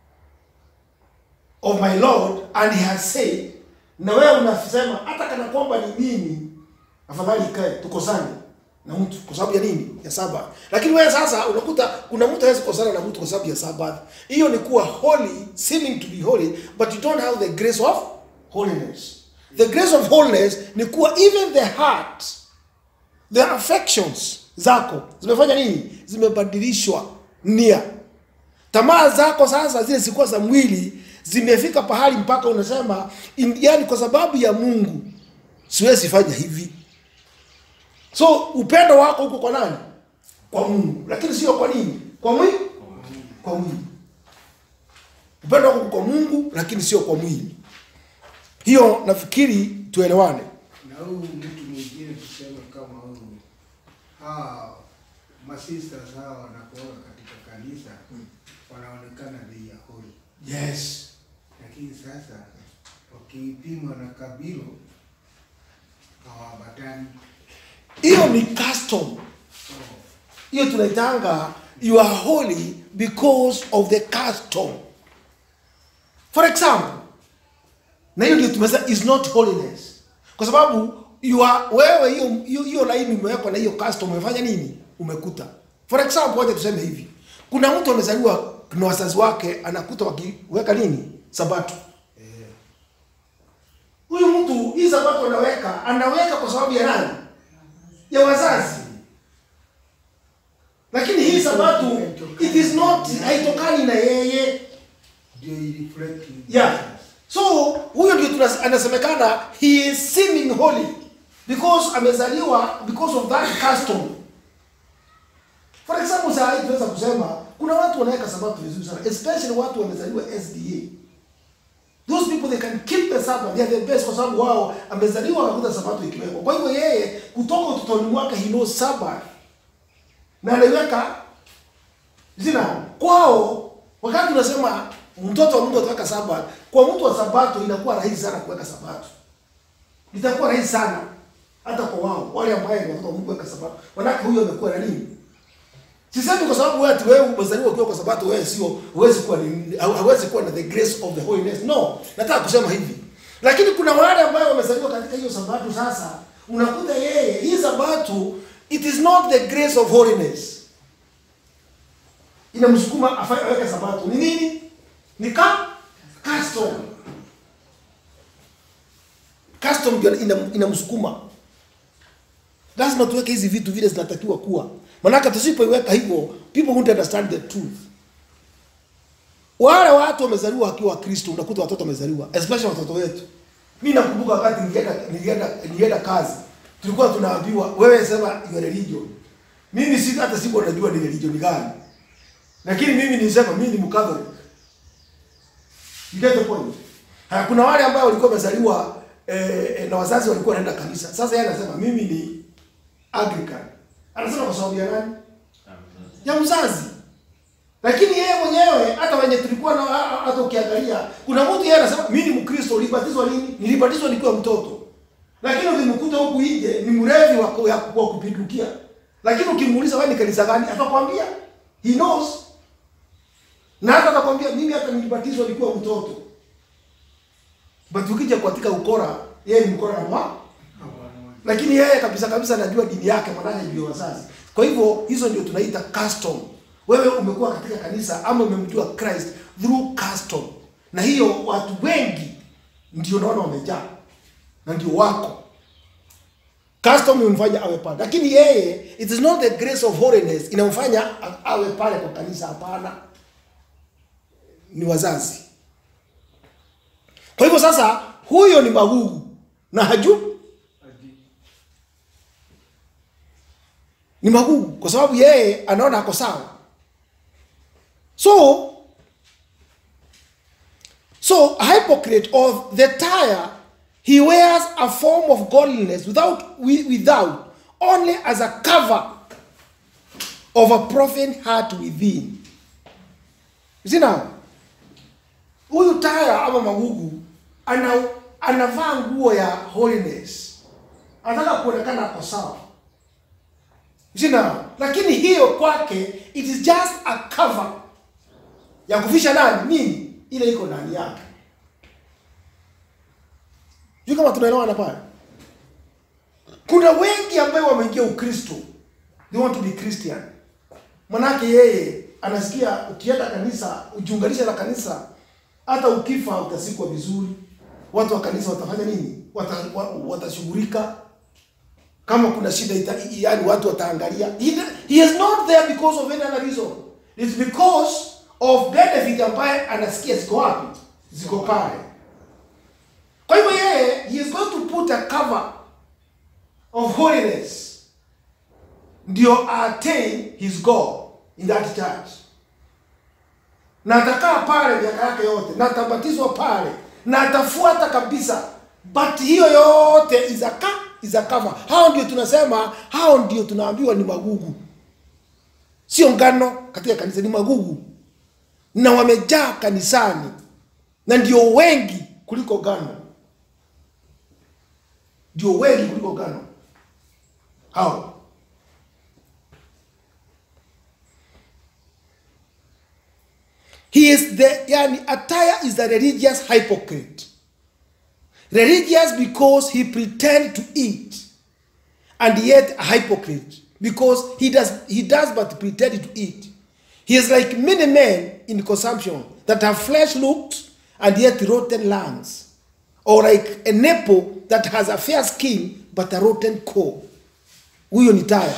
of my lord and he has said na wewe unasema hata kana kwamba ni mimi afadhali ikae tukosane na mtu kwa sababu ya nini ya sabath lakini wewe sasa unakuta kuna mtu hawezi kukosana na mtu kwa sababu ya sabath hiyo ni kuwa holy seeming to be holy but you don't have the grace of holiness the grace of holiness ni kuwa even the heart the affections zako zimefanya nini zimebadilishwa nia tamaa zako sasa zile zilikuwa za mwili zimefika pahali mpaka unasema in, yani kwa sababu ya mungu siwezi fanya hivi so upendo wako huko kwa nani kwa mungu lakini sio kwa nini kwa mwili kwa mwili upendo wako uko kwa mungu lakini sio kwa mwili hiyo nafikiri tuelewane na huyu mtu mwingine tuseme kama huyu hawa masisters hawa wanakuoga katika kanisa wanaonekana they are holy yes lakini sasa wakipimwa na kabilo hawaambatani hiyo ni custom hiyo tunaitanga you are holy because of the custom for example na hiyo ndio tumesema is not holiness kwa sababu you are, wewe hiyo hiyo- hiyo laini umewekwa na hiyo custom umefanya nini umekuta for example wacha tuseme hivi kuna mtu amezaliwa na wazazi wake anakuta wakiweka nini sabato huyu mtu hii sabato anaweka anaweka kwa sababu ya nani ya wazazi lakini hii sabato it is not haitokani na yeye ndio ireflect in yeah Jesus. so huyo ndio tunas- anasemekana he is seeming holy because amezaliwa because of that custom for example saa hii tunaweza kusema kuna watu wanaweka sabato vizuri sana especially watu wamezaliwa sda those people they can keep the sabbath they are the best kwa sababu wao amezaliwa akakuta sabato ikiwekwa kwa hivyo yeye kutoka utotoni mwake he knows sabbath na anaiweka zina kwao wakati unasema mtoto wa mungu ataweka sabato kwa mtu wa sabato inakuwa rahisi sana kuweka sabato itakuwa rahisi sana hata kwa wao wale ambaye ni watoto wa mungu weka sabato manake huyo amekuwa na nini sisemi kwa sababu wewe ati wewe umezaliwa ukiwa kwa sabato wewe sio huwezi kuwa ni hauwezi kuwa na the grace of the holiness no nataka kusema hivi lakini kuna wale ambao wamezaliwa katika hiyo sabato sasa unakuta yeye hii sabato it is not the grace of holiness inamsukuma afanye aweke sabato ni nini ni ka custom custom ndio ina- inamsukuma lazima tuweke hizi vitu vile zinatakiwa kuwa manake tusipoiweka hivyo people won't understand the truth wale watu wamezaliwa wakiwa wakristo unakuta watoto wamezaliwa especially watoto wetu mi nakumbuka wakati nilienda nilienda nilienda kazi tulikuwa tunaambiwa wewe sema your religion mimi si hata sikuwa najua ni religion gani lakini mimi nilisema mimi ni mkatholik you get the point Haya, kuna wale ambao walikuwa wamezaliwa eh, eh, na wazazi walikuwa wanaenda kanisa sasa yeye anasema mimi ni Anglican anasema kwa sababu ya nani ya mzazi lakini yeye mwenyewe hata wenye tulikuwa na hata ukiangalia kuna mtu yeye anasema mimi ni mkristo ulibatizwa lini nilibatizwa nikiwa mtoto lakini ulimkuta huku nje ni mrevi wa ku- ya- wa kupindukia lakini ukimuuliza wewe ni kanisa gani atakwambia he knows na hata atakwambia mimi hata nilibatizwa nikiwa mtoto but ukija katika ukora yeye ni mkora na mwa lakini yeye kabisa kabisa anajua dini yake manake ndio wazazi kwa hivyo hizo ndio tunaita custom wewe umekuwa katika kanisa ama umemjua christ through custom na hiyo watu wengi ndio naona wamejaa na ndio wako custom imemfanya awe pale lakini yeye it is not the grace of holiness inamfanya a- awe pale kwa kanisa hapana ni wazazi kwa hivyo sasa huyo ni magugu na hajui ni magugu kwa sababu yeye anaona ako sawa so so a hypocrite of the tire he wears a form of godliness without wi- without only as a cover of a profane heart within you see now huyu taya ama magugu ana anavaa nguo ya holiness anataka kuonekana ako sawa Jina, lakini hiyo kwake it is just a cover ya kufisha nani nini ile iko ndani yake. Sijui kama tunaelewana pale. Kuna wengi ambao wameingia Ukristo, they want to be Christian. Manake yeye anasikia ukienda kanisa, ujiunganishe na kanisa, hata ukifa utasikwa vizuri. Watu wa kanisa watafanya nini? Wata, wa- watashughulika kama kuna shida ita, yani watu wataangalia he, he is not there because of any other reason it's because of benefit ambaye anasikia ziko wapi ziko pale kwa hivyo yeye he is going to put a cover of holiness ndio attain his goal in that church na atakaa pale miaka yake yote na atabatizwa pale na atafuata kabisa but hiyo yote is a, ca- is a cover hao ndio tunasema hao ndio tunaambiwa ni magugu sio ngano katika kanisa ni magugu na wamejaa kanisani na ndio wengi kuliko ngano ndio wengi kuliko ngano hao he is the yani attire is the religious hypocrite religious because he pretend to eat and yet a hypocrite because he does he does but pretend to eat he is like many men in consumption that have flesh looked and yet rotten lungs or like a nipple that has a fair skin but a rotten core huyo ni taya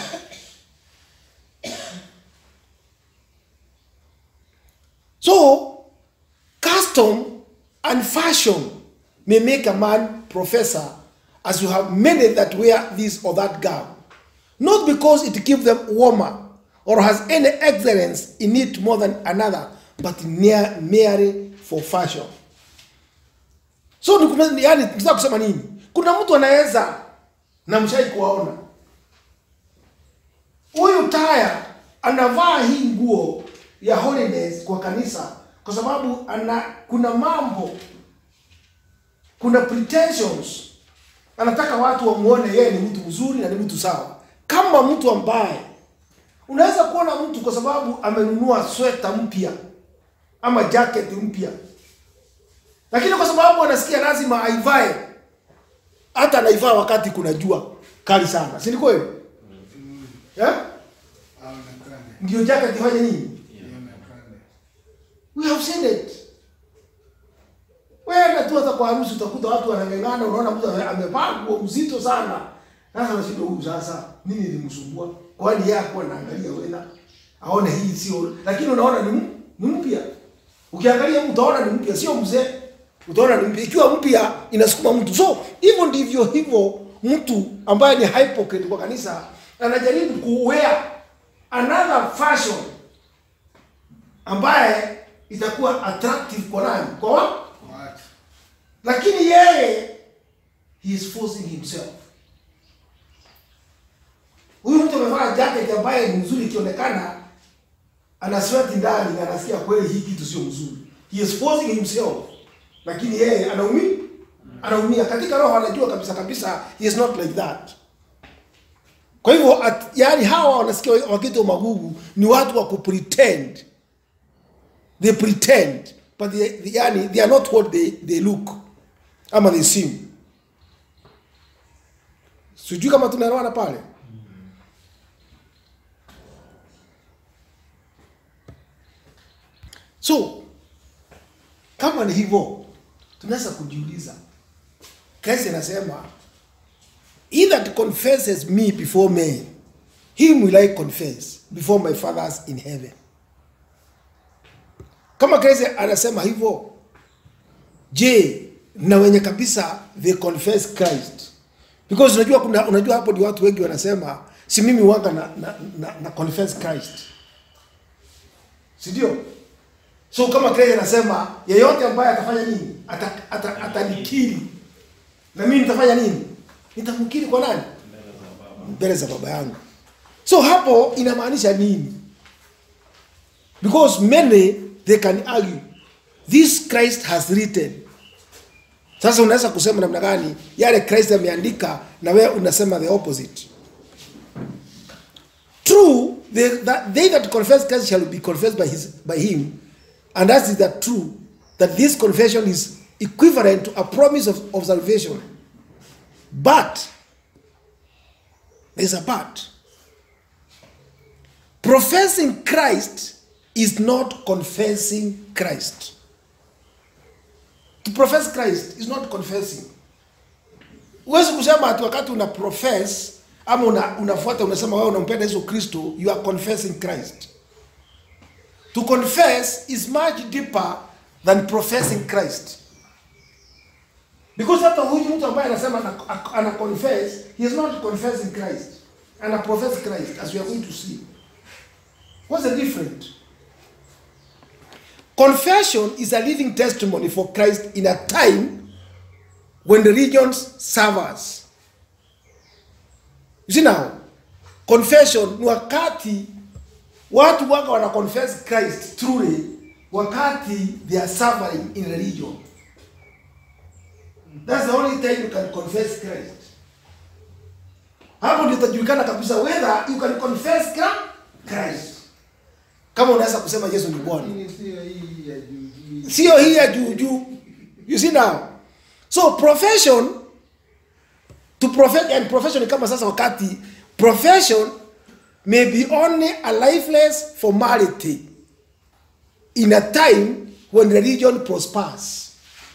So, custom and fashion may make a man professor, as you have many that wear this or that garb, not because it keeps them warmer or has any excellence in it more than another, but mere, merely for fashion. So, ni kuma- ni- yani, nataka kusema nini? Kuna mtu anaweza na mshai kuwaona huyu taya anavaa hii nguo ya holiness kwa kanisa kwa sababu ana kuna mambo kuna pretensions anataka watu wamuone yeye ni mtu mzuri na ni mtu sawa kama mtu ambaye unaweza kuona mtu kwa sababu amenunua sweta mpya ama jacket mpya lakini kwa sababu anasikia lazima aivae hata anaivaa wakati kuna jua kali sana si ni kweli yeah? aonekane ndio jacket ifanye nini ionekane We have seen it. Wewe tu hata kwa harusi utakuta watu wanang'ang'ana, unaona mtu ame- amevaa nguo mzito sana. Sasa unashindwa huyu sasa nini ilimsumbua? Kwani yeye hakuwa anaangalia wewe aone hii sio, lakini unaona ni m- ni mpya. Ukiangalia mtu utaona ni mpya, sio mzee. Utaona ni mpya. Ikiwa mpya inasukuma mtu. So hivyo ndivyo hivyo mtu ambaye ni hypocrite kwa kanisa anajaribu kuwear another fashion ambaye itakuwa attractive kwa nani? Kwa wa? watu Lakini yeye he is forcing himself. Huyu mtu amevaa jacket ambaye ni mzuri ikionekana ana sweat ndani na anasikia kweli hii kitu sio mzuri. He is forcing himself. Lakini yeye anaumia anaumia katika roho anajua kabisa kabisa he is not like that. Kwa hivyo at- yaani hawa wanasikia wakitwa magugu ni watu wa kupretend they pretend but they, they, yani, they are not what they, they look ama they seem sijui kama tunaelewana pale so kama ni hivyo tunaweza kujiuliza kesi anasema he that confesses me before men him will i confess before my fathers in heaven kama Kristo anasema hivyo, je, na wenye kabisa they confess Christ? Because unajua kuna unajua hapo ndio watu wengi wanasema si mimi wanga na, na, na, na confess Christ. Si ndio? So kama Kristo anasema yeyote ambaye atafanya nini? Ata- ata- Atanikiri. Na mimi nitafanya nini? Nitamkiri kwa nani? Mbele za baba yangu. So hapo inamaanisha nini? Because many they can argue this Christ has written. Sasa unaweza kusema namna gani yale Christ ameandika na wewe unasema the opposite. True, they that, they that confess Christ shall be confessed by his by him, and that is that true that this confession is equivalent to a promise of, of salvation. But there's a but. Professing Christ is not confessing Christ. To profess Christ is not confessing. Huwezi kusema ati wakati una profess ama una, unafuata unasema wewe unampenda Yesu Kristo, you are confessing Christ. To confess is much deeper than professing Christ. Because hata huyu mtu ambaye anasema ana, ana confess, he is not confessing Christ. Ana profess Christ as we are going to see. What's the difference? Confession is a living testimony for Christ in a time when religions serve us. You see now, confession ni wakati watu waka wana confess Christ truly wakati they are suffering in religion. That's the only time you can confess Christ. Hapo ndio itajulikana kabisa whether you can confess Kra- Christ. Kama unaweza kusema Yesu ni Bwana. Lakini sio hii ya juu juu. Sio hii ya juu juu. You see now. So profession to profess and profession ni kama sasa wakati profession may be only a lifeless formality in a time when religion prospers.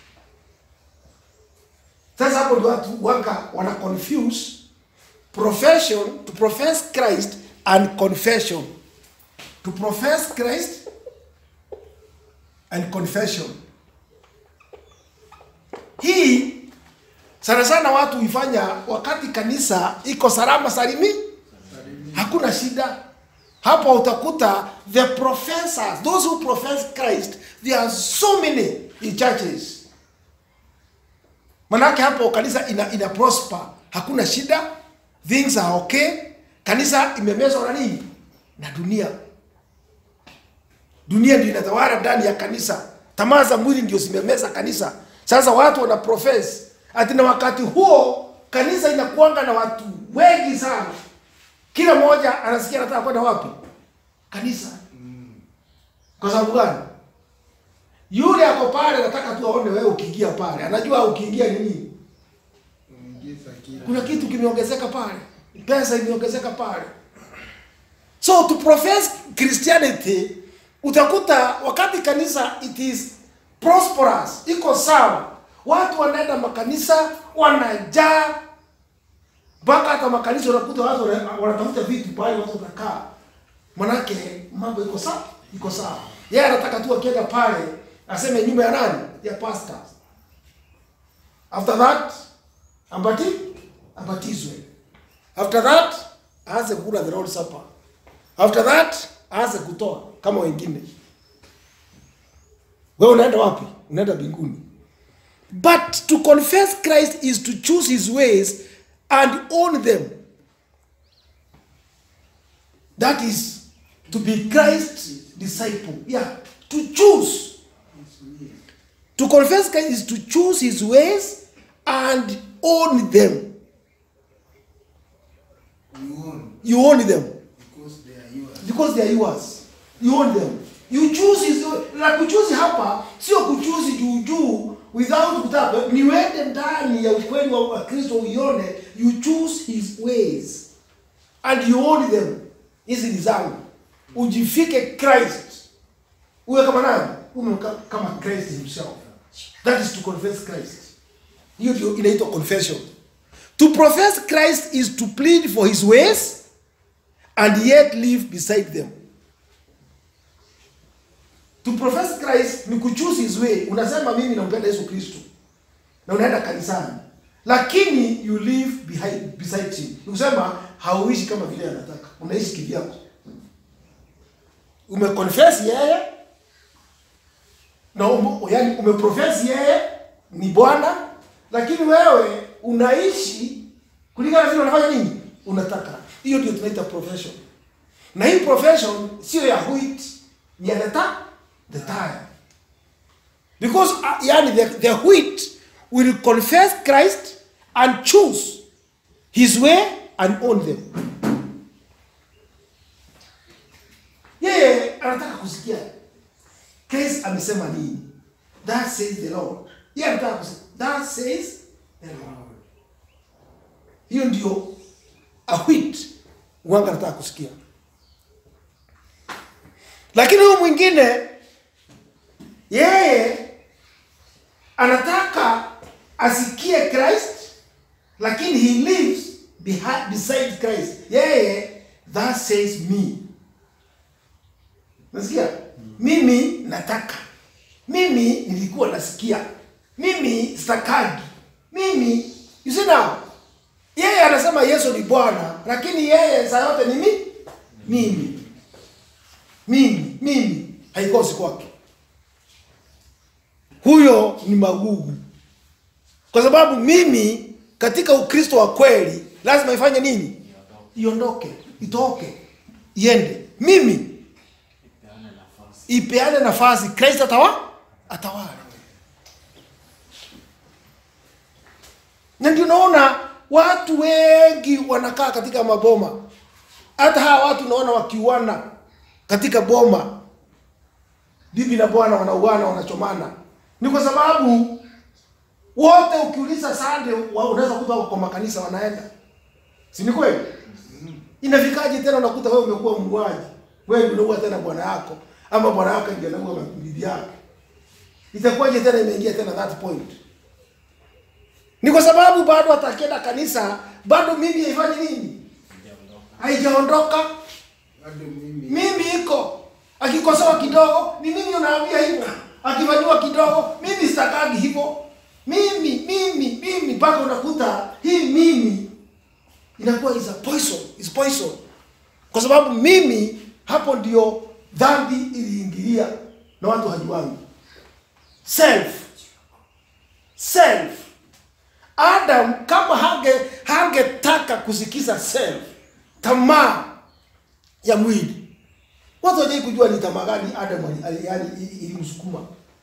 Sasa hapo ndio watu waka wana confuse profession to profess Christ and confession. To profess Christ and confession. Hii sana sana watu huifanya wakati kanisa iko salama salimi, hakuna shida. Hapo utakuta the professors, those who profess Christ, there are so many in churches. Manake hapo kanisa ina, ina prosper, hakuna shida, things are okay. Kanisa imemezwa na nini? Na dunia. Dunia ndio inatawala ndani ya kanisa, tamaa za mwili ndio zimemeza kanisa. Sasa watu wana profess ati, na wakati huo kanisa inakuanga na watu wengi sana, kila mmoja anasikia anataka kwenda wapi? Kanisa. Kwa sababu gani? Yule ako pale anataka tu aone wewe ukiingia pale, anajua ukiingia ni nini Unaingiza kitu. kuna kitu kimeongezeka pale, pesa imeongezeka pale. So to profess Christianity, utakuta wakati kanisa it is prosperous, iko sawa, watu wanaenda makanisa wanajaa, mpaka hata makanisa unakuta watu wana- wanatafuta vitu pale watu wanakaa, manake mambo iko sawa, iko sawa. Yeye anataka tu akienda pale aseme nyumba ya nani? Ya pastors. After that ambati abatizwe. After that aanze kula the Lord's Supper. After that aanze kutoa kama wengine. Wewe unaenda wapi? Unaenda mbinguni. But to confess Christ is to choose his ways and own them. That is to be Christ's disciple. Yeah, to choose. To confess Christ is to choose his ways and own them. You own You own them because they are yours. because they are yours. You own them. You choose his na kuchuzi hapa sio kuchuzi juu juu without kutaka ni wende ndani ya ukweli wa wa Kristo uione you choose his ways and you own them. Hizi ni zangu. Ujifike Christ. Uwe kama nani? Uwe ka- kama Christ himself. That is to confess Christ. Hiyo ndio inaitwa confession. To profess Christ is to plead for his ways and yet live beside them. To profess Christ ni kuchoose his way. Unasema mimi nampenda Yesu Kristo. Na unaenda kanisani. Lakini you live behind beside him. Ni kusema hauishi kama vile anataka. Unaishi kivyako. Umeconfess yeye na ume, yani umeprofess yeye ni Bwana, lakini wewe unaishi kulingana na vile unafanya nini? Unataka. Hiyo ndio tunaita profession. Na hii profession sio ya wheat, ni ya the ta the tire. Because uh, yani the, the wheat will confess Christ and choose his way and own them. Yeye anataka kusikia Christ amesema nini? That says the Lord. Yeye anataka kusikia that says the Lord. Hiyo ndio a wheat wanga anataka kusikia. Lakini huyu mwingine yeye anataka asikie Christ lakini he lives behind, beside Christ. Yeye that says me. Nasikia? Mimi nataka. mimi nilikuwa nasikia mimi stakagi mimi you see now yeye anasema yesu ni bwana lakini yeye saa yote ni mi mimi mimi mimi haikosi kwake huyo ni magugu kwa sababu mimi katika ukristo wa kweli lazima ifanye nini iondoke itoke iende mimi Ipeane nafasi. ipeane nafasi kristo atawa atawala na ndio naona watu wengi wanakaa katika maboma hata hawa watu naona wakiuana katika boma bibi na bwana wanauana wanachomana ni kwa sababu wote ukiuliza sande wa- unaweza kuta wako kwa makanisa wanaenda si ni kweli inafikaje tena unakuta wewe umekuwa muuaji wewe ndio unaua tena bwana yako ama bwana yako ndio anaua bibi yake itakuwaje tena imeingia tena that point ni kwa sababu bado atakienda kanisa bado mimi haifanyi nini haijaondoka bado mimi mimi iko akikosewa kidogo ni mimi unaambia hivyo akifanyiwa kidogo mimi sitakagi hivyo mimi mimi mimi mpaka unakuta hii mimi inakuwa is a poison is poison kwa sababu mimi hapo ndio dhambi iliingilia na watu hajuangi self self adam kama hange hangetaka kusikiza self tamaa ya mwili watu hawajai kujua ni tamaa gani adam ali- ali- yani i- ilimsukuma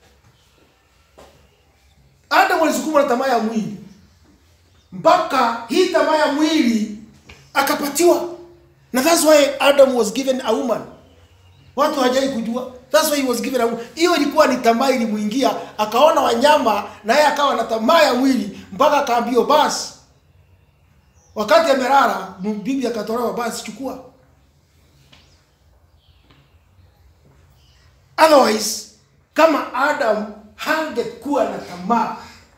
adam alisukuma na tamaa ya mwili mpaka hii tamaa ya mwili akapatiwa na that's why adam was given a woman watu hawajai kujua that's why he was given a woman hiyo ilikuwa ni tamaa ilimuingia akaona wanyama na yeye akawa na tamaa ya mwili mpaka akaambiwa basi wakati amelala bibi akatolewa basi chukua otherwise kama adam hangekuwa na tamaa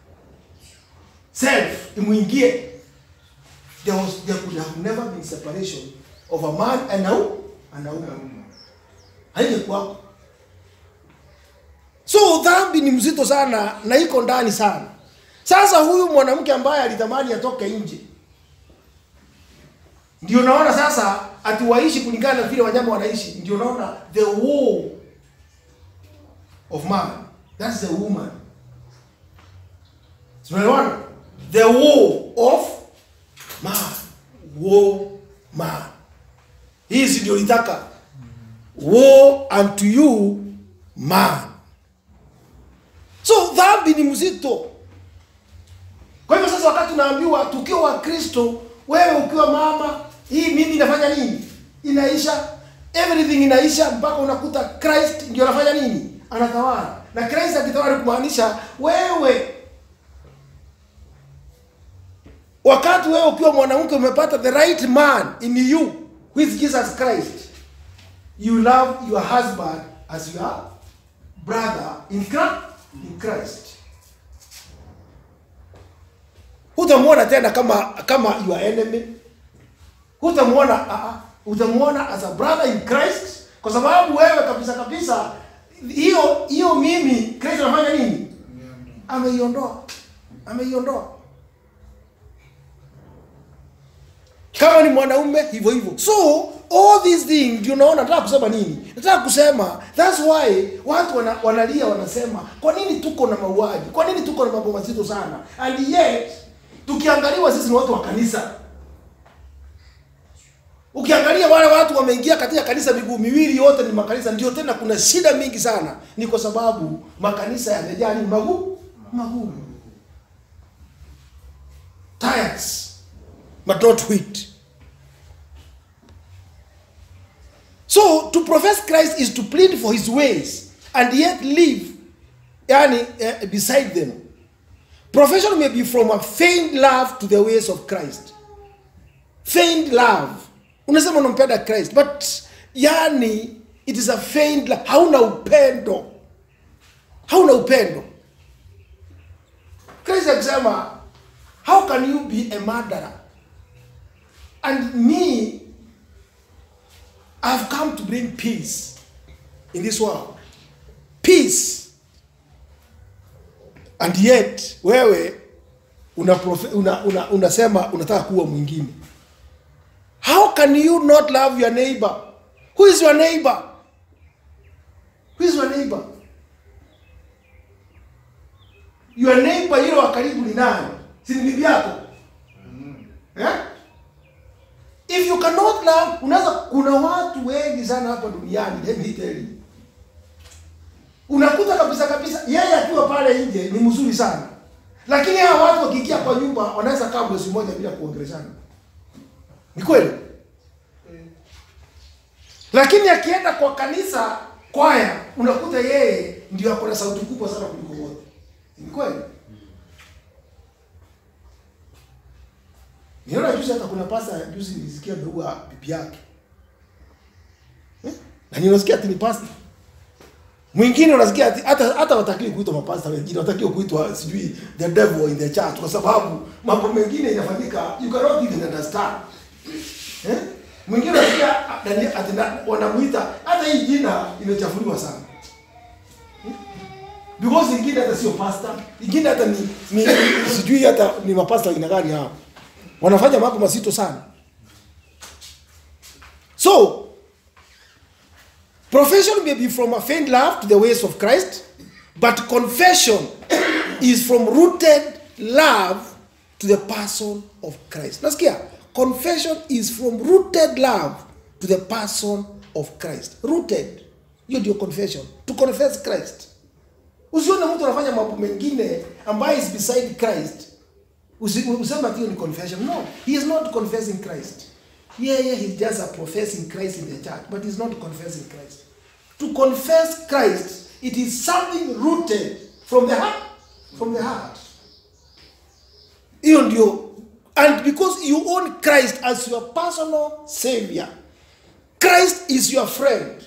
self imwingie there, was, there could have never been separation of a man and a, wo- and a woman haingekuwako so dhambi ni mzito sana na iko ndani sana sasa huyu mwanamke ambaye alitamani atoke nje ndio naona sasa ati waishi kulingana na vile wanyama wanaishi ndio naona the war of man that's the woman tunaelewana the war of man war man hii si ndio litaka war unto you man so dhambi ni mzito kwa hivyo sasa wakati unaambiwa tukiwa wa kristo wewe ukiwa mama hii mimi inafanya nini inaisha everything inaisha mpaka unakuta christ ndio anafanya nini anatawala na christ akitawala ni kumaanisha wewe wakati wewe ukiwa mwanamke umepata the right man in you who is jesus christ you love your husband as your brother in Christ, in christ hutamwona tena kama kama your enemy hutamwona uh, utamwona as a brother in christ kwa sababu wewe kabisa kabisa hiyo hiyo mimi christ anafanya nini ameiondoa ameiondoa kama ni mwanaume hivyo hivyo so all these things ndio unaona nataka kusema nini nataka kusema that's why watu wana, wanalia wanasema kwa nini tuko na mauaji kwa nini tuko na mambo mazito sana and yet tukiangaliwa sisi ni watu wa kanisa ukiangalia wale watu wameingia katika kanisa miguu miwili yote ni makanisa ndio tena kuna shida mingi sana ni kwa sababu makanisa yamejaa ni magumu magumu tires but not wheat so to profess christ is to plead for his ways and yet live yani, uh, beside them profession may be from a feigned love to the ways of christ feigned love unasema unampenda christ but yani it is a feigned love hauna upendo hauna upendo christ akisema how can you be a murderer and me i've come to bring peace in this world peace and yet wewe una, profe, una, una, unasema unataka kuwa mwingine how can you not love your neighbor who is your neighbor who is your neighbor your neighbor yule wa karibu ni nani si ni bibi yako eh? if you cannot love unaweza kuna watu wengi sana hapa duniani let me tell you unakuta kabisa kabisa yeye akiwa pale nje ni mzuri sana lakini hawa watu wakiingia kwa nyumba wanaweza kaa mwezi mmoja bila kuongeleshana ni kweli lakini akienda kwa kanisa kwaya unakuta yeye ndio ako na sauti kubwa sana kuliko wote ni kweli niona juzi hata kuna pasta juzi nilisikia ameua bibi yake eh? na ninasikia ati ni pasta mwingine unasikia ati hata hata watakiwi kuitwa mapasta wengine watakiwa kuitwa sijui the devil in the church kwa sababu mambo mengine inafanyika you cannot even understand eh? mwingine unasikia ati- ati na- wanamuita hata hii jina imechafuliwa sana Eh? because ingine hata sio pasta ingine hata ni, ni sijui hata ni mapasta aina gani hao wanafanya mambo mazito sana so Profession may be from a feigned love to the ways of Christ, but confession is from rooted love to the person of Christ. Nasikia? Confession is from rooted love to the person of Christ. Rooted. Hiyo ndio confession. To confess Christ. Usione mtu anafanya mambo mengine ambayo is beside Christ. Usi- Useme ati hiyo ni confession. No, he is not confessing Christ. Yeah, yeah, he's just a professing Christ in the church, but he's not confessing Christ. To confess Christ, it is something rooted from the heart. From the heart. Hiyo ndio and because you own Christ as your personal savior. Christ is your friend.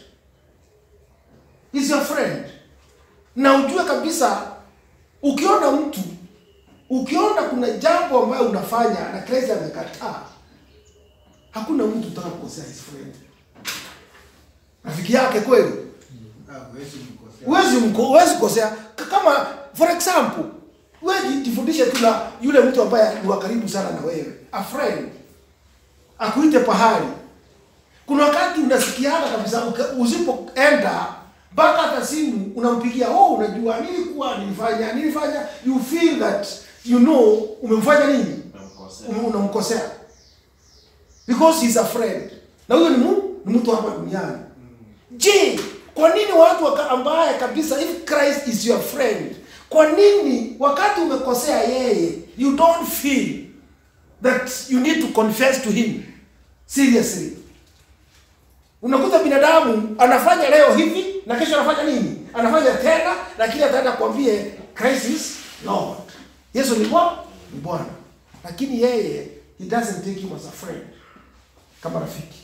Is your friend. Na ujue kabisa ukiona mtu ukiona kuna jambo ambayo unafanya na Christ amekataa hakuna mtu utaka kukosea his friend rafiki yake kweli Ah, huwezi mkosea. huwezi mko- huwezi kosea K- kama for example wewe ji- jifundishe tu na yule mtu ambaye ni wa karibu sana na wewe a friend akuite pahali kuna wakati unasikiaga kabisa uka- usipoenda mpaka hata simu unampigia oh unajua nilikuwa nilifanya nilifanya you feel that you know umemfanya nini Ume- unamkosea because he's a friend na huyo ni mu- ni mtu hapa duniani je kwa nini watu waka, ambaye kabisa if christ is your friend kwa nini wakati umekosea yeye you don't feel that you need to confess to him seriously unakuta binadamu anafanya leo hivi na kesho anafanya nini anafanya tena lakini ataenda kuambie christ is lord yesu ni bwana ni bwana lakini yeye he doesn't take him as a friend kama rafiki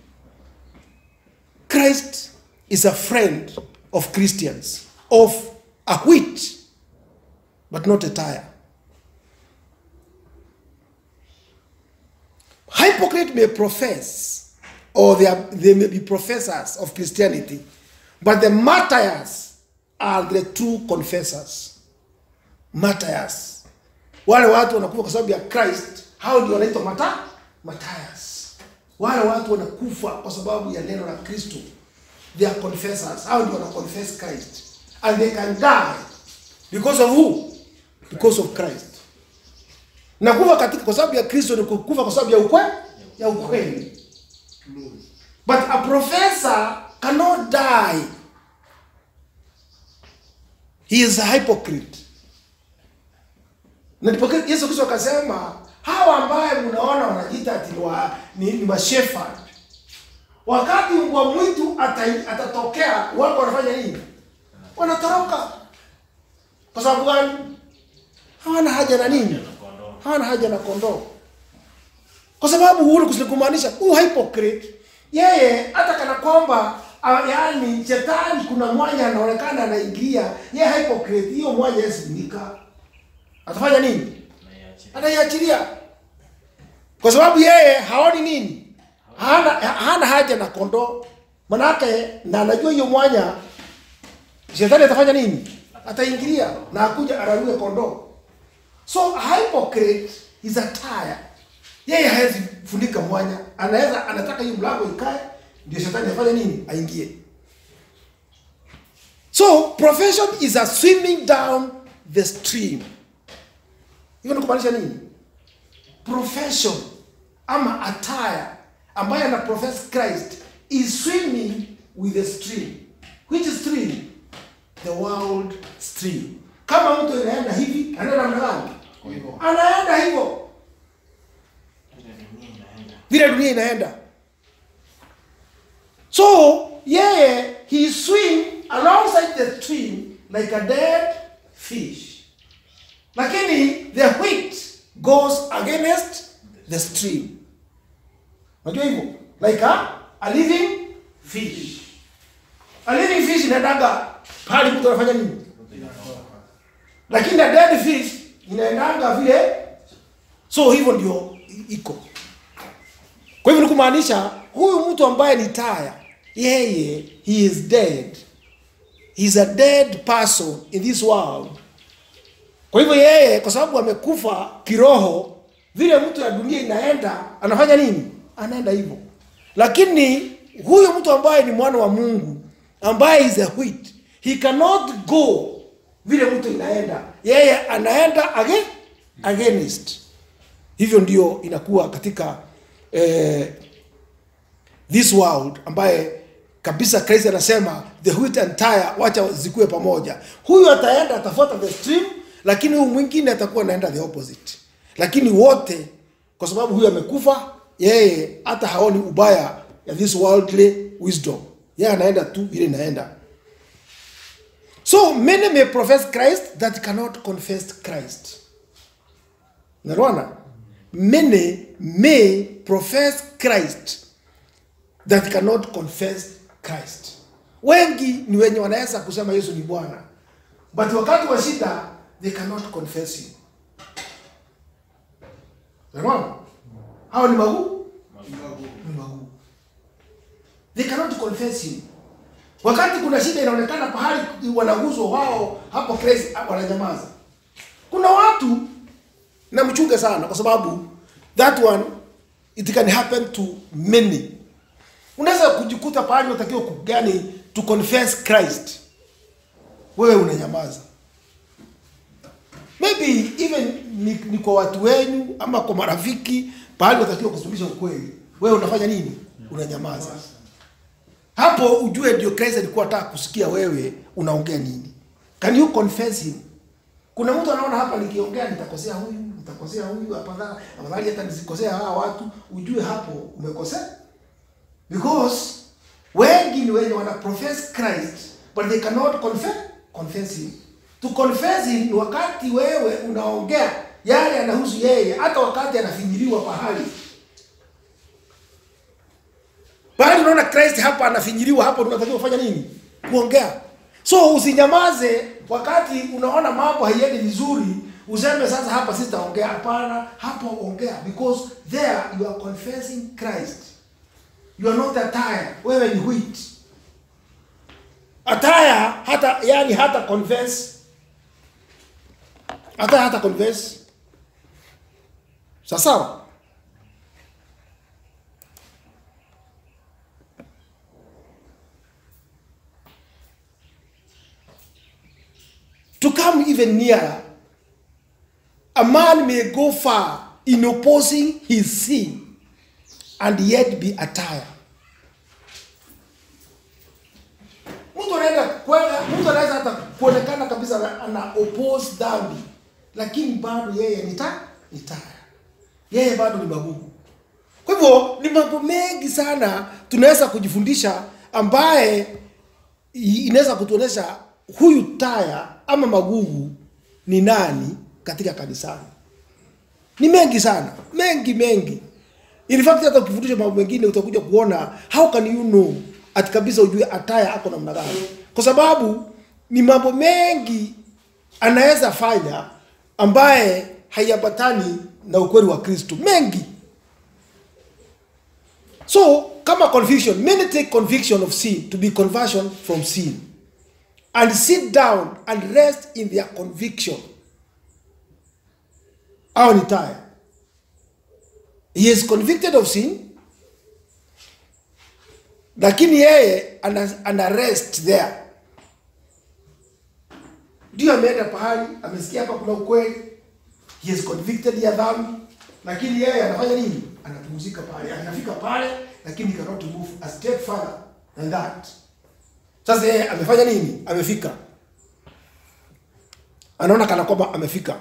christ is a friend of christians of a wheat but not a tire hypocrite may profess or they, are, they may be professors of christianity but the martyrs are the true confessors martyrs wale watu wanakufa kwa sababu ya christ hao ndio wanaitwa mata martyrs wale watu wanakufa kwa sababu ya neno la kristo they are confessors hao ndio wana confess christ and they can die because of who because of christ na kufa katika kwa sababu ya kristo ni kufa kwa sababu ya ukwe ya ukweli True. but a professor cannot die he is a hypocrite na ndipo yesu kristo akasema hawa ambaye mnaona wanajiita ati ni wa- ni, ni mashefard wakati mbwa mwitu ata- atatokea wako wanafanya nini wanatoroka kwa sababu gani hawana haja na nini hawana haja na kondoo kwa sababu huru kumaanisha huu hypocrite yeye hata kana kwamba ah, yaani shetani kuna mwanya anaonekana anaingia yeye hypocrite hiyo mwanya yasinika atafanya nini anaiachilia kwa sababu yeye haoni nini hana, hana haja na kondoo manake na anajua hiyo mwanya shetani atafanya nini ataingilia na akuja ararue kondoo so a hypocrite is a tire yeye hawezi funika mwanya anaweza anataka hiyo mlango ikae ndio shetani afanye nini aingie so profession is a swimming down the stream hiyo ni kumaanisha nini profession ama attire ambaye ana profess christ is swimming with the stream which stream the world stream kama mtu inaenda hivi anaenda namna gani Kwa hivyo anaenda hivyo Ile dunia inaenda. vile dunia inaenda so yeye he swim alongside the stream like a dead fish lakini the wheat goes against the stream unajua hivyo like a, a living fish a living fish inaendaga pale mtu anafanya nini lakini a dead fish inaendanga vile so hivyo ndio i- iko kwa hivyo ni kumaanisha huyu mtu ambaye ni taya yeye he is dead he is a dead person in this world kwa hivyo yeye kwa sababu amekufa kiroho vile mtu ya dunia inaenda anafanya nini anaenda hivyo lakini huyu mtu ambaye ni mwana wa mungu ambaye is a wheat he cannot go vile mtu inaenda yeye anaenda age, against hivyo ndio inakuwa katika eh, this world ambaye kabisa Christ anasema the wheat and tire wacha zikuwe pamoja. Huyu ataenda atafuata the stream, lakini huyu mwingine atakuwa anaenda the opposite. Lakini wote kwa sababu huyu amekufa, yeye hata haoni ubaya ya this worldly wisdom, yeye anaenda tu vile inaenda. So many may profess Christ that cannot confess Christ. Unaelewana? Many may profess Christ that cannot confess Christ. Wengi ni wenye wanaweza kusema Yesu ni Bwana, but wakati wa shida they cannot confess him. Unaelewana? Hao ni maguu, ni maguu. They cannot confess him. Wakati kuna shida inaonekana pahali wanaguzwa wao, hapo Christ wananyamaza. Kuna watu na mchunge sana kwa sababu that one it can happen to many unaweza kujikuta pahali unatakiwa kugani to confess christ wewe unanyamaza maybe even ni, ni kwa watu wenyu ama kwa marafiki pahali unatakiwa kusuluhisha ukweli wewe unafanya nini unanyamaza hapo ujue ndio christ alikuwa ataka kusikia wewe unaongea nini can you confess him kuna mtu anaona hapa nikiongea nitakosea huyu nitakosea huyu afadhali afadhali hata nisikosea hawa watu ujue hapo umekosea because wengi ni wenye wana profess Christ but they cannot confess, confess him to confess him ni wakati wewe unaongea yale yanahusu yeye hata wakati anafinyiliwa pahali pahali unaona Christ hapa anafinyiliwa hapo unatakiwa kufanya nini kuongea so usinyamaze wakati unaona mambo haiendi vizuri useme sasa hapa sitaongea hapana hapo ongea because there you are confessing Christ you are not a tire wewe ni wheat a tire hata yani hata confess hata hata confess sawa sawa to come even nearer a man may go far in opposing his sin and yet be a tire. Mtu anaenda kwenda, mtu anaweza hata kuonekana kabisa ana- ana oppose dhambi, lakini bado yeye ni ta ni tire. Yeye bado ni magugu. Kwa hivyo ni mambo mengi sana tunaweza kujifundisha ambaye i- inaweza kutuonesha huyu taya ama magugu ni nani katika kanisani. Ni mengi sana, mengi mengi. In fact hata ukifundisha mambo mengine utakuja kuona how can you know ati kabisa ujue ataya ako namna gani, kwa sababu ni mambo mengi anaweza fanya ambaye haiambatani na ukweli wa Kristo, mengi. So kama conviction, many take conviction of sin to be conversion from sin. and sit down and rest in their conviction au ni taya he is convicted of sin lakini yeye ana, ana rest there ndio ameenda pahali amesikia hapa kuna ukweli he is convicted ya dhambi lakini yeye anafanya nini anapumzika pale anafika pale lakini he cannot move a step further than that sasa yeye amefanya nini amefika anaona kana kwamba amefika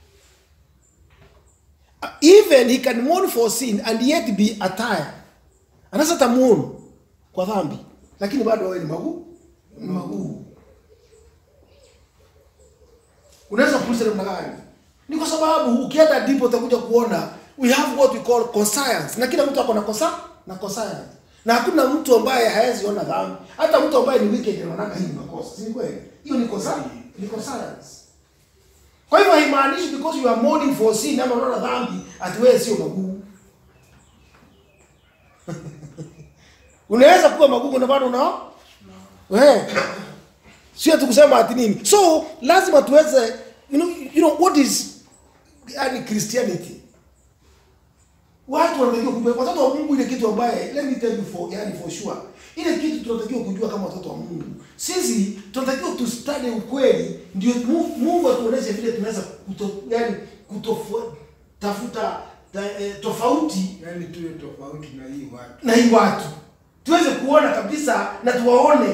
even he can mourn for sin and yet be attire anaweza tamuonu kwa dhambi lakini bado wewe ni maguu ni maguu unaweza kuuliza namna gani ni kwa sababu ukienda ndipo utakuja kuona we have what we call conscience na kila mtu ako na kosa na conscience na hakuna mtu ambaye hawezi ona dhambi hata mtu ambaye ni wicked anaona hii ni makosa si ni kweli hiyo ni kosa ni conscience kwa hivyo haimaanishi because you are mourning for sin ama unaona dhambi ati wewe sio maguu unaweza kuwa magugu na bado unao eh sio tu kusema ati nini so lazima tuweze you know, you know what is yani christianity watu wanatakiwa kujua watoto wa Mungu ile kitu ambaye let me tell you for yani for sure ile kitu tunatakiwa kujua kama watoto wa Mungu sisi tunatakiwa tu study ukweli ndio Mungu, Mungu atuoneshe vile tunaweza kuto, yani kutofu, tafuta ta, eh, tofauti Yaani tuwe tofauti na hii watu. na hii watu tuweze kuona kabisa na tuwaone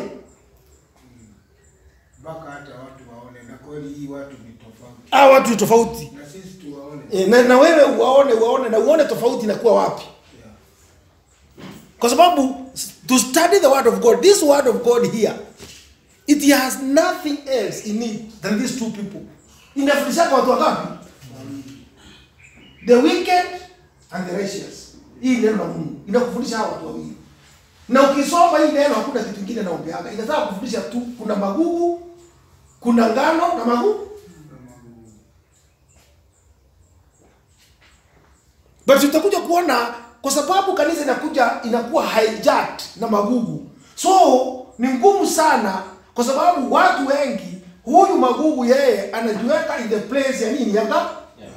Mpaka hata watu waone na kweli hii watu ni tofauti. hawa watu ni tofauti Na sisi tuwaone. e, na, na wewe uwaone uwaone na uone tofauti inakuwa wapi Yeah. kwa sababu to study the word of god this word of god here it has nothing else in it than these two people inafundishaka watu wangapi the wicked and the righteous hii neno la mungu inakufundisha hawa watu wawili na ukisoma hii neno hakuna kitu kingine naombeaga inataka kufundisha tu kuna magugu kuna ngano na magugu but utakuja kuona kwa sababu kanisa inakuja inakuwa hijacked na magugu so ni ngumu sana kwa sababu watu wengi huyu magugu yeye anajiweka in the place ya nini yanga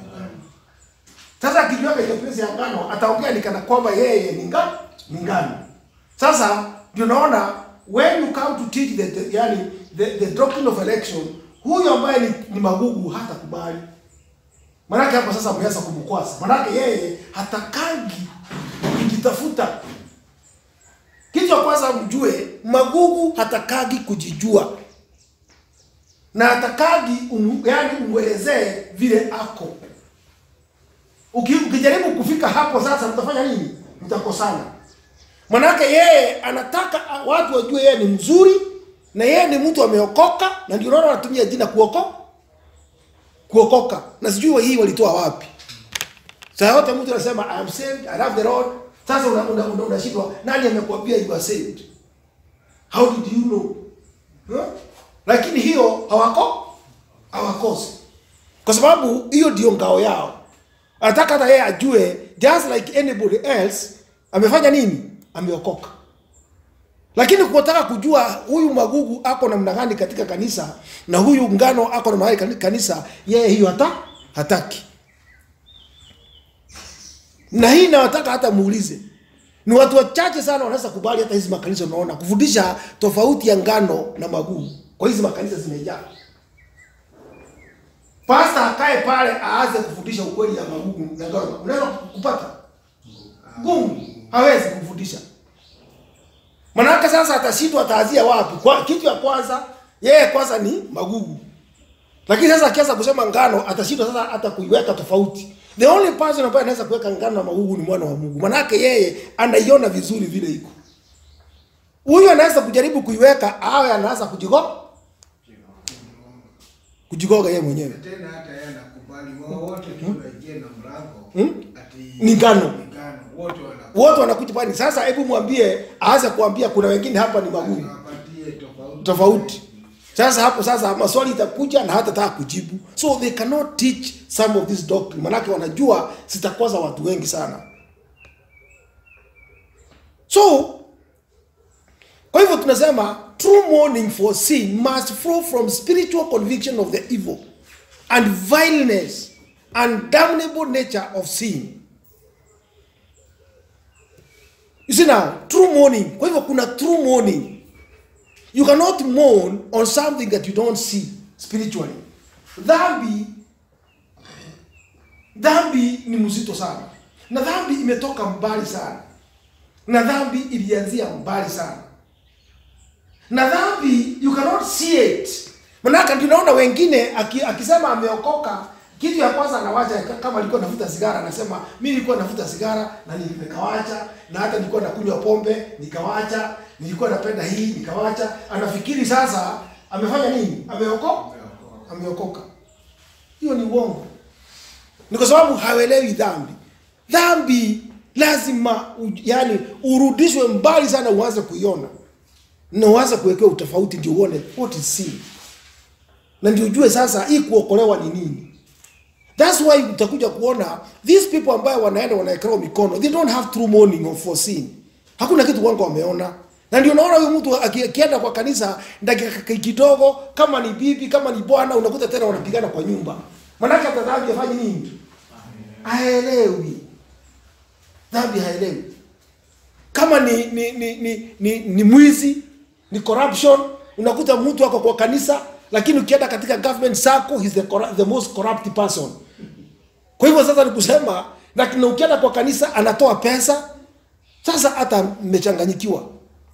sasa akijiweka in the place ya ngano ataongea ni kana kwamba yeye ni nga ni ngano sasa ndio naona when you come to teach the, the yani the, the doctrine of election huyu ambaye ni, ni magugu hata kubali Manake hapo sasa ameanza kumkwasa. Manake yeye hatakangi kujitafuta. Kitu cha kwanza mjue, magugu hatakagi kujijua na hatakagi um, yani umwelezee vile ako. Uki, ukijaribu kufika hapo sasa, mtafanya nini? Mtakosana. Manake yeye anataka watu wajue yeye ni mzuri na yeye ni mtu ameokoka, na ndio unaona anatumia jina kuokoka kuokoka na sijui hii walitoa wapi saa yote mtu anasema I am saved I love the Lord sasa unashindwa una, una, unashindwa, nani amekuambia you are saved how did you know huh? lakini hiyo hawako hawakosi kwa sababu hiyo ndio ngao yao anataka hata yeye ajue just like anybody else amefanya nini ameokoka lakini kutaka kujua huyu magugu ako namna gani katika kanisa na huyu ngano ako namna gani kanisa, yeye hiyo hata hataki. Na hii nawataka hata muulize, ni watu wachache sana wanaweza kubali hata hizi makanisa, unaona kufundisha tofauti ya ngano na magugu. Kwa hizi makanisa zimejaa, pasta akae pale aanze kufundisha ukweli ya magugu na ngano, unaweza kupata gumu, hawezi kufundisha Manake sasa atashindwa ataanzia wapi? Kwa kitu ya kwanza yeye kwanza ni magugu. Lakini sasa akianza kusema ngano atashindwa sasa hata kuiweka tofauti. The only person ambaye anaweza kuweka ngano na magugu ni mwana wa Mungu. Manake yeye anaiona vizuri vile iko. Huyu anaweza kujaribu kuiweka awe anaanza kujigo kujigoga yeye mwenyewe. Tena hata yeye anakubali wao wote tunaingia na mlango Hmm? ati Ni ngano. ni ngano wote wana Wote wanakuja pale. Sasa hebu mwambie aanze kuambia kuna wengine hapa ni magugu. wapatie tofauti tofauti. Sasa hapo sasa maswali itakuja na hata taka kujibu, so they cannot teach some of this doctrine, manake wanajua zitakwaza watu wengi sana. So kwa kwa hivyo tunasema true mourning for sin must flow from spiritual conviction of the evil and vileness and damnable nature of sin you see now true mourning kwa hivyo kuna true mourning you cannot mourn on something that you don't see spiritually dhambi dhambi ni mzito sana na dhambi imetoka mbali sana na dhambi ilianzia mbali sana na dhambi you cannot see it manake tunaona wengine aki, akisema ameokoka kitu ya kwanza anawacha ka- kama alikuwa navuta sigara anasema mi nilikuwa navuta sigara na nikawacha na hata nilikuwa nakunywa pombe nikawacha nilikuwa napenda hii nikawacha anafikiri sasa amefanya nini ameokoka ameokoka hiyo ni uongo ni kwa sababu hawelewi dhambi dhambi lazima u, yani urudishwe mbali sana uanze kuiona na uanze kuwekewa utofauti ndio uone what is sin na ndio ujue sasa hii kuokolewa ni nini thats why utakuja kuona these people ambayo wanaenda wanaekelewa mikono they don't have true mourning of for sin hakuna kitu wanga wameona na ndio unaona huyu mtu aki- akienda kwa kanisa dakika kidogo kama ni bibi kama ni bwana unakuta tena wanapigana kwa nyumba manake hata dhambi afanye nini haelewi dhambi haelewi kama ni ni ni ni, ni, ni mwizi ni corruption unakuta mtu ako kwa kanisa lakini ukienda katika government circle he's the, corru- the most corrupt person kwa hivyo sasa ni kusema lakini ukienda kwa kanisa anatoa pesa sasa hata mmechanganyikiwa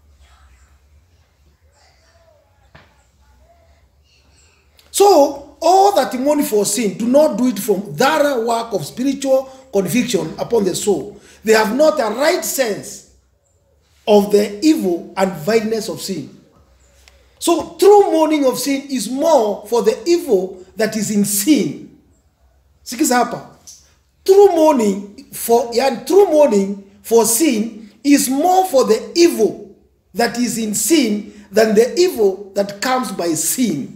So, all that mourn for sin, do not do it from thorough work of spiritual conviction upon the soul. They have not a right sense of the evil and vileness of sin. So, true mourning of sin is more for the evil that is in sin. Sikiza hapa. True mourning for yani true mourning for sin is more for the evil that is in sin than the evil that comes by sin.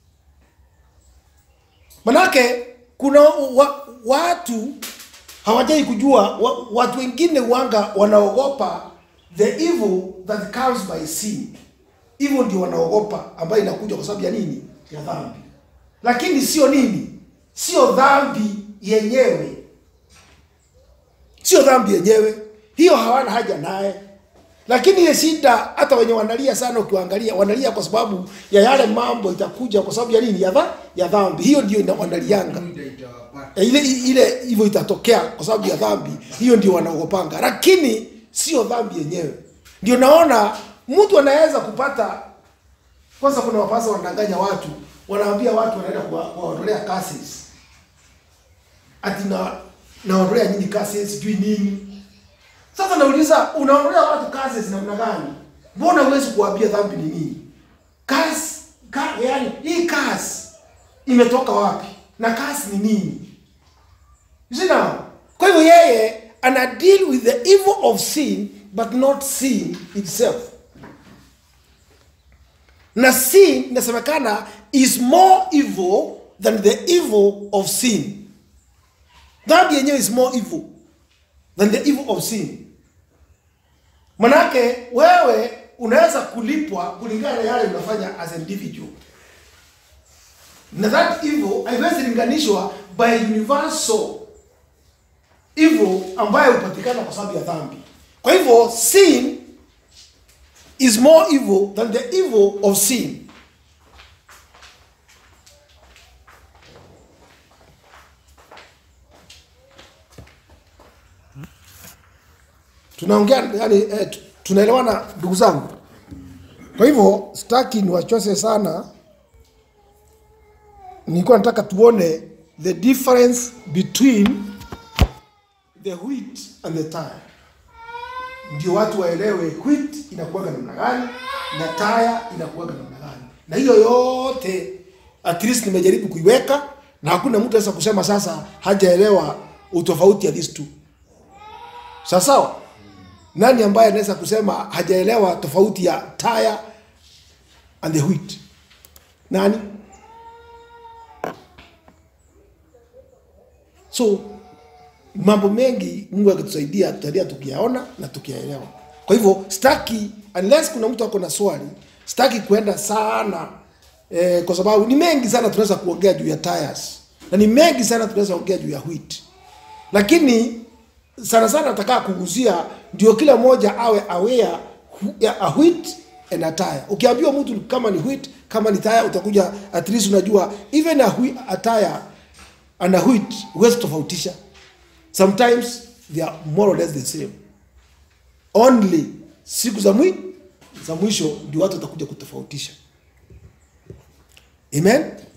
Manake kuna wa, watu hawajai kujua wa, watu wengine wanga wanaogopa the evil that comes by sin. Hivyo ndio wanaogopa ambayo inakuja kwa sababu ya nini? Ya dhambi. Lakini sio nini? Sio dhambi yenyewe. Sio dhambi yenyewe. Hiyo hawana haja naye. Lakini ile shida hata wenye wanalia sana ukiwaangalia wanalia kwa sababu ya yale mambo itakuja kwa sababu ya nini? Ya, dha, ya dhambi. Hiyo ndio ina- wanalianga. Muda itawapata. E, ile ile hivyo itatokea kwa sababu ya dhambi hiyo ndio wanaogopanga lakini sio dhambi yenyewe ndio naona mtu anaweza kupata kwanza kuna wapasa wanadanganya watu wanaambia watu wanaenda kuwa- kuwaondolea cases ati na naondolea nyinyi cases sijui nini sasa nauliza unaondolea watu cases namna gani mbona huwezi kuambia dhambi ni nini kasi ka, yani hii kasi imetoka wapi na kasi ni nini You see now? Kwa hivyo yeye ana deal with the evil of sin but not sin itself. Na sin inasemekana is more evil than the evil of sin. Dhambi yenyewe is more evil than the evil of sin. Manake wewe unaweza kulipwa kulingana na yale unafanya as an individual na that evil haiwezi linganishwa by universal evil ambayo hupatikana kwa sababu ya dhambi kwa hivyo sin is more evil than the evil of sin tunaongea yani eh, tu- tunaelewana ndugu zangu kwa hivyo sitaki niwachose sana nilikuwa nataka tuone the difference between the wheat and the tire ndio watu waelewe wheat inakuwaga namna gani na taya inakuwaga namna gani na hiyo yote at least nimejaribu kuiweka na hakuna mtu aweza kusema sasa hajaelewa utofauti ya these two sawa sawa nani ambaye anaweza kusema hajaelewa tofauti ya tire and the wheat nani so mambo mengi mungu akitusaidia tutaendelea tukiyaona na tukiyaelewa kwa kwa hivyo sitaki unless kuna mtu ako na swali sitaki kuenda sana eh, kwa sababu ni mengi sana tunaweza kuongea juu ya tires na ni mengi sana tunaweza kuongea juu ya wheat lakini sana sana nataka kuguzia ndio kila mmoja awe aware hu- ya a wheat and a tire ukiambiwa mtu kama ni wheat kama ni tire utakuja at least unajua even a, wheat, a tire and a wheat huwezi tofautisha sometimes they are more or less the same only siku za mwi za mwisho ndio watu watakuja kutofautisha amen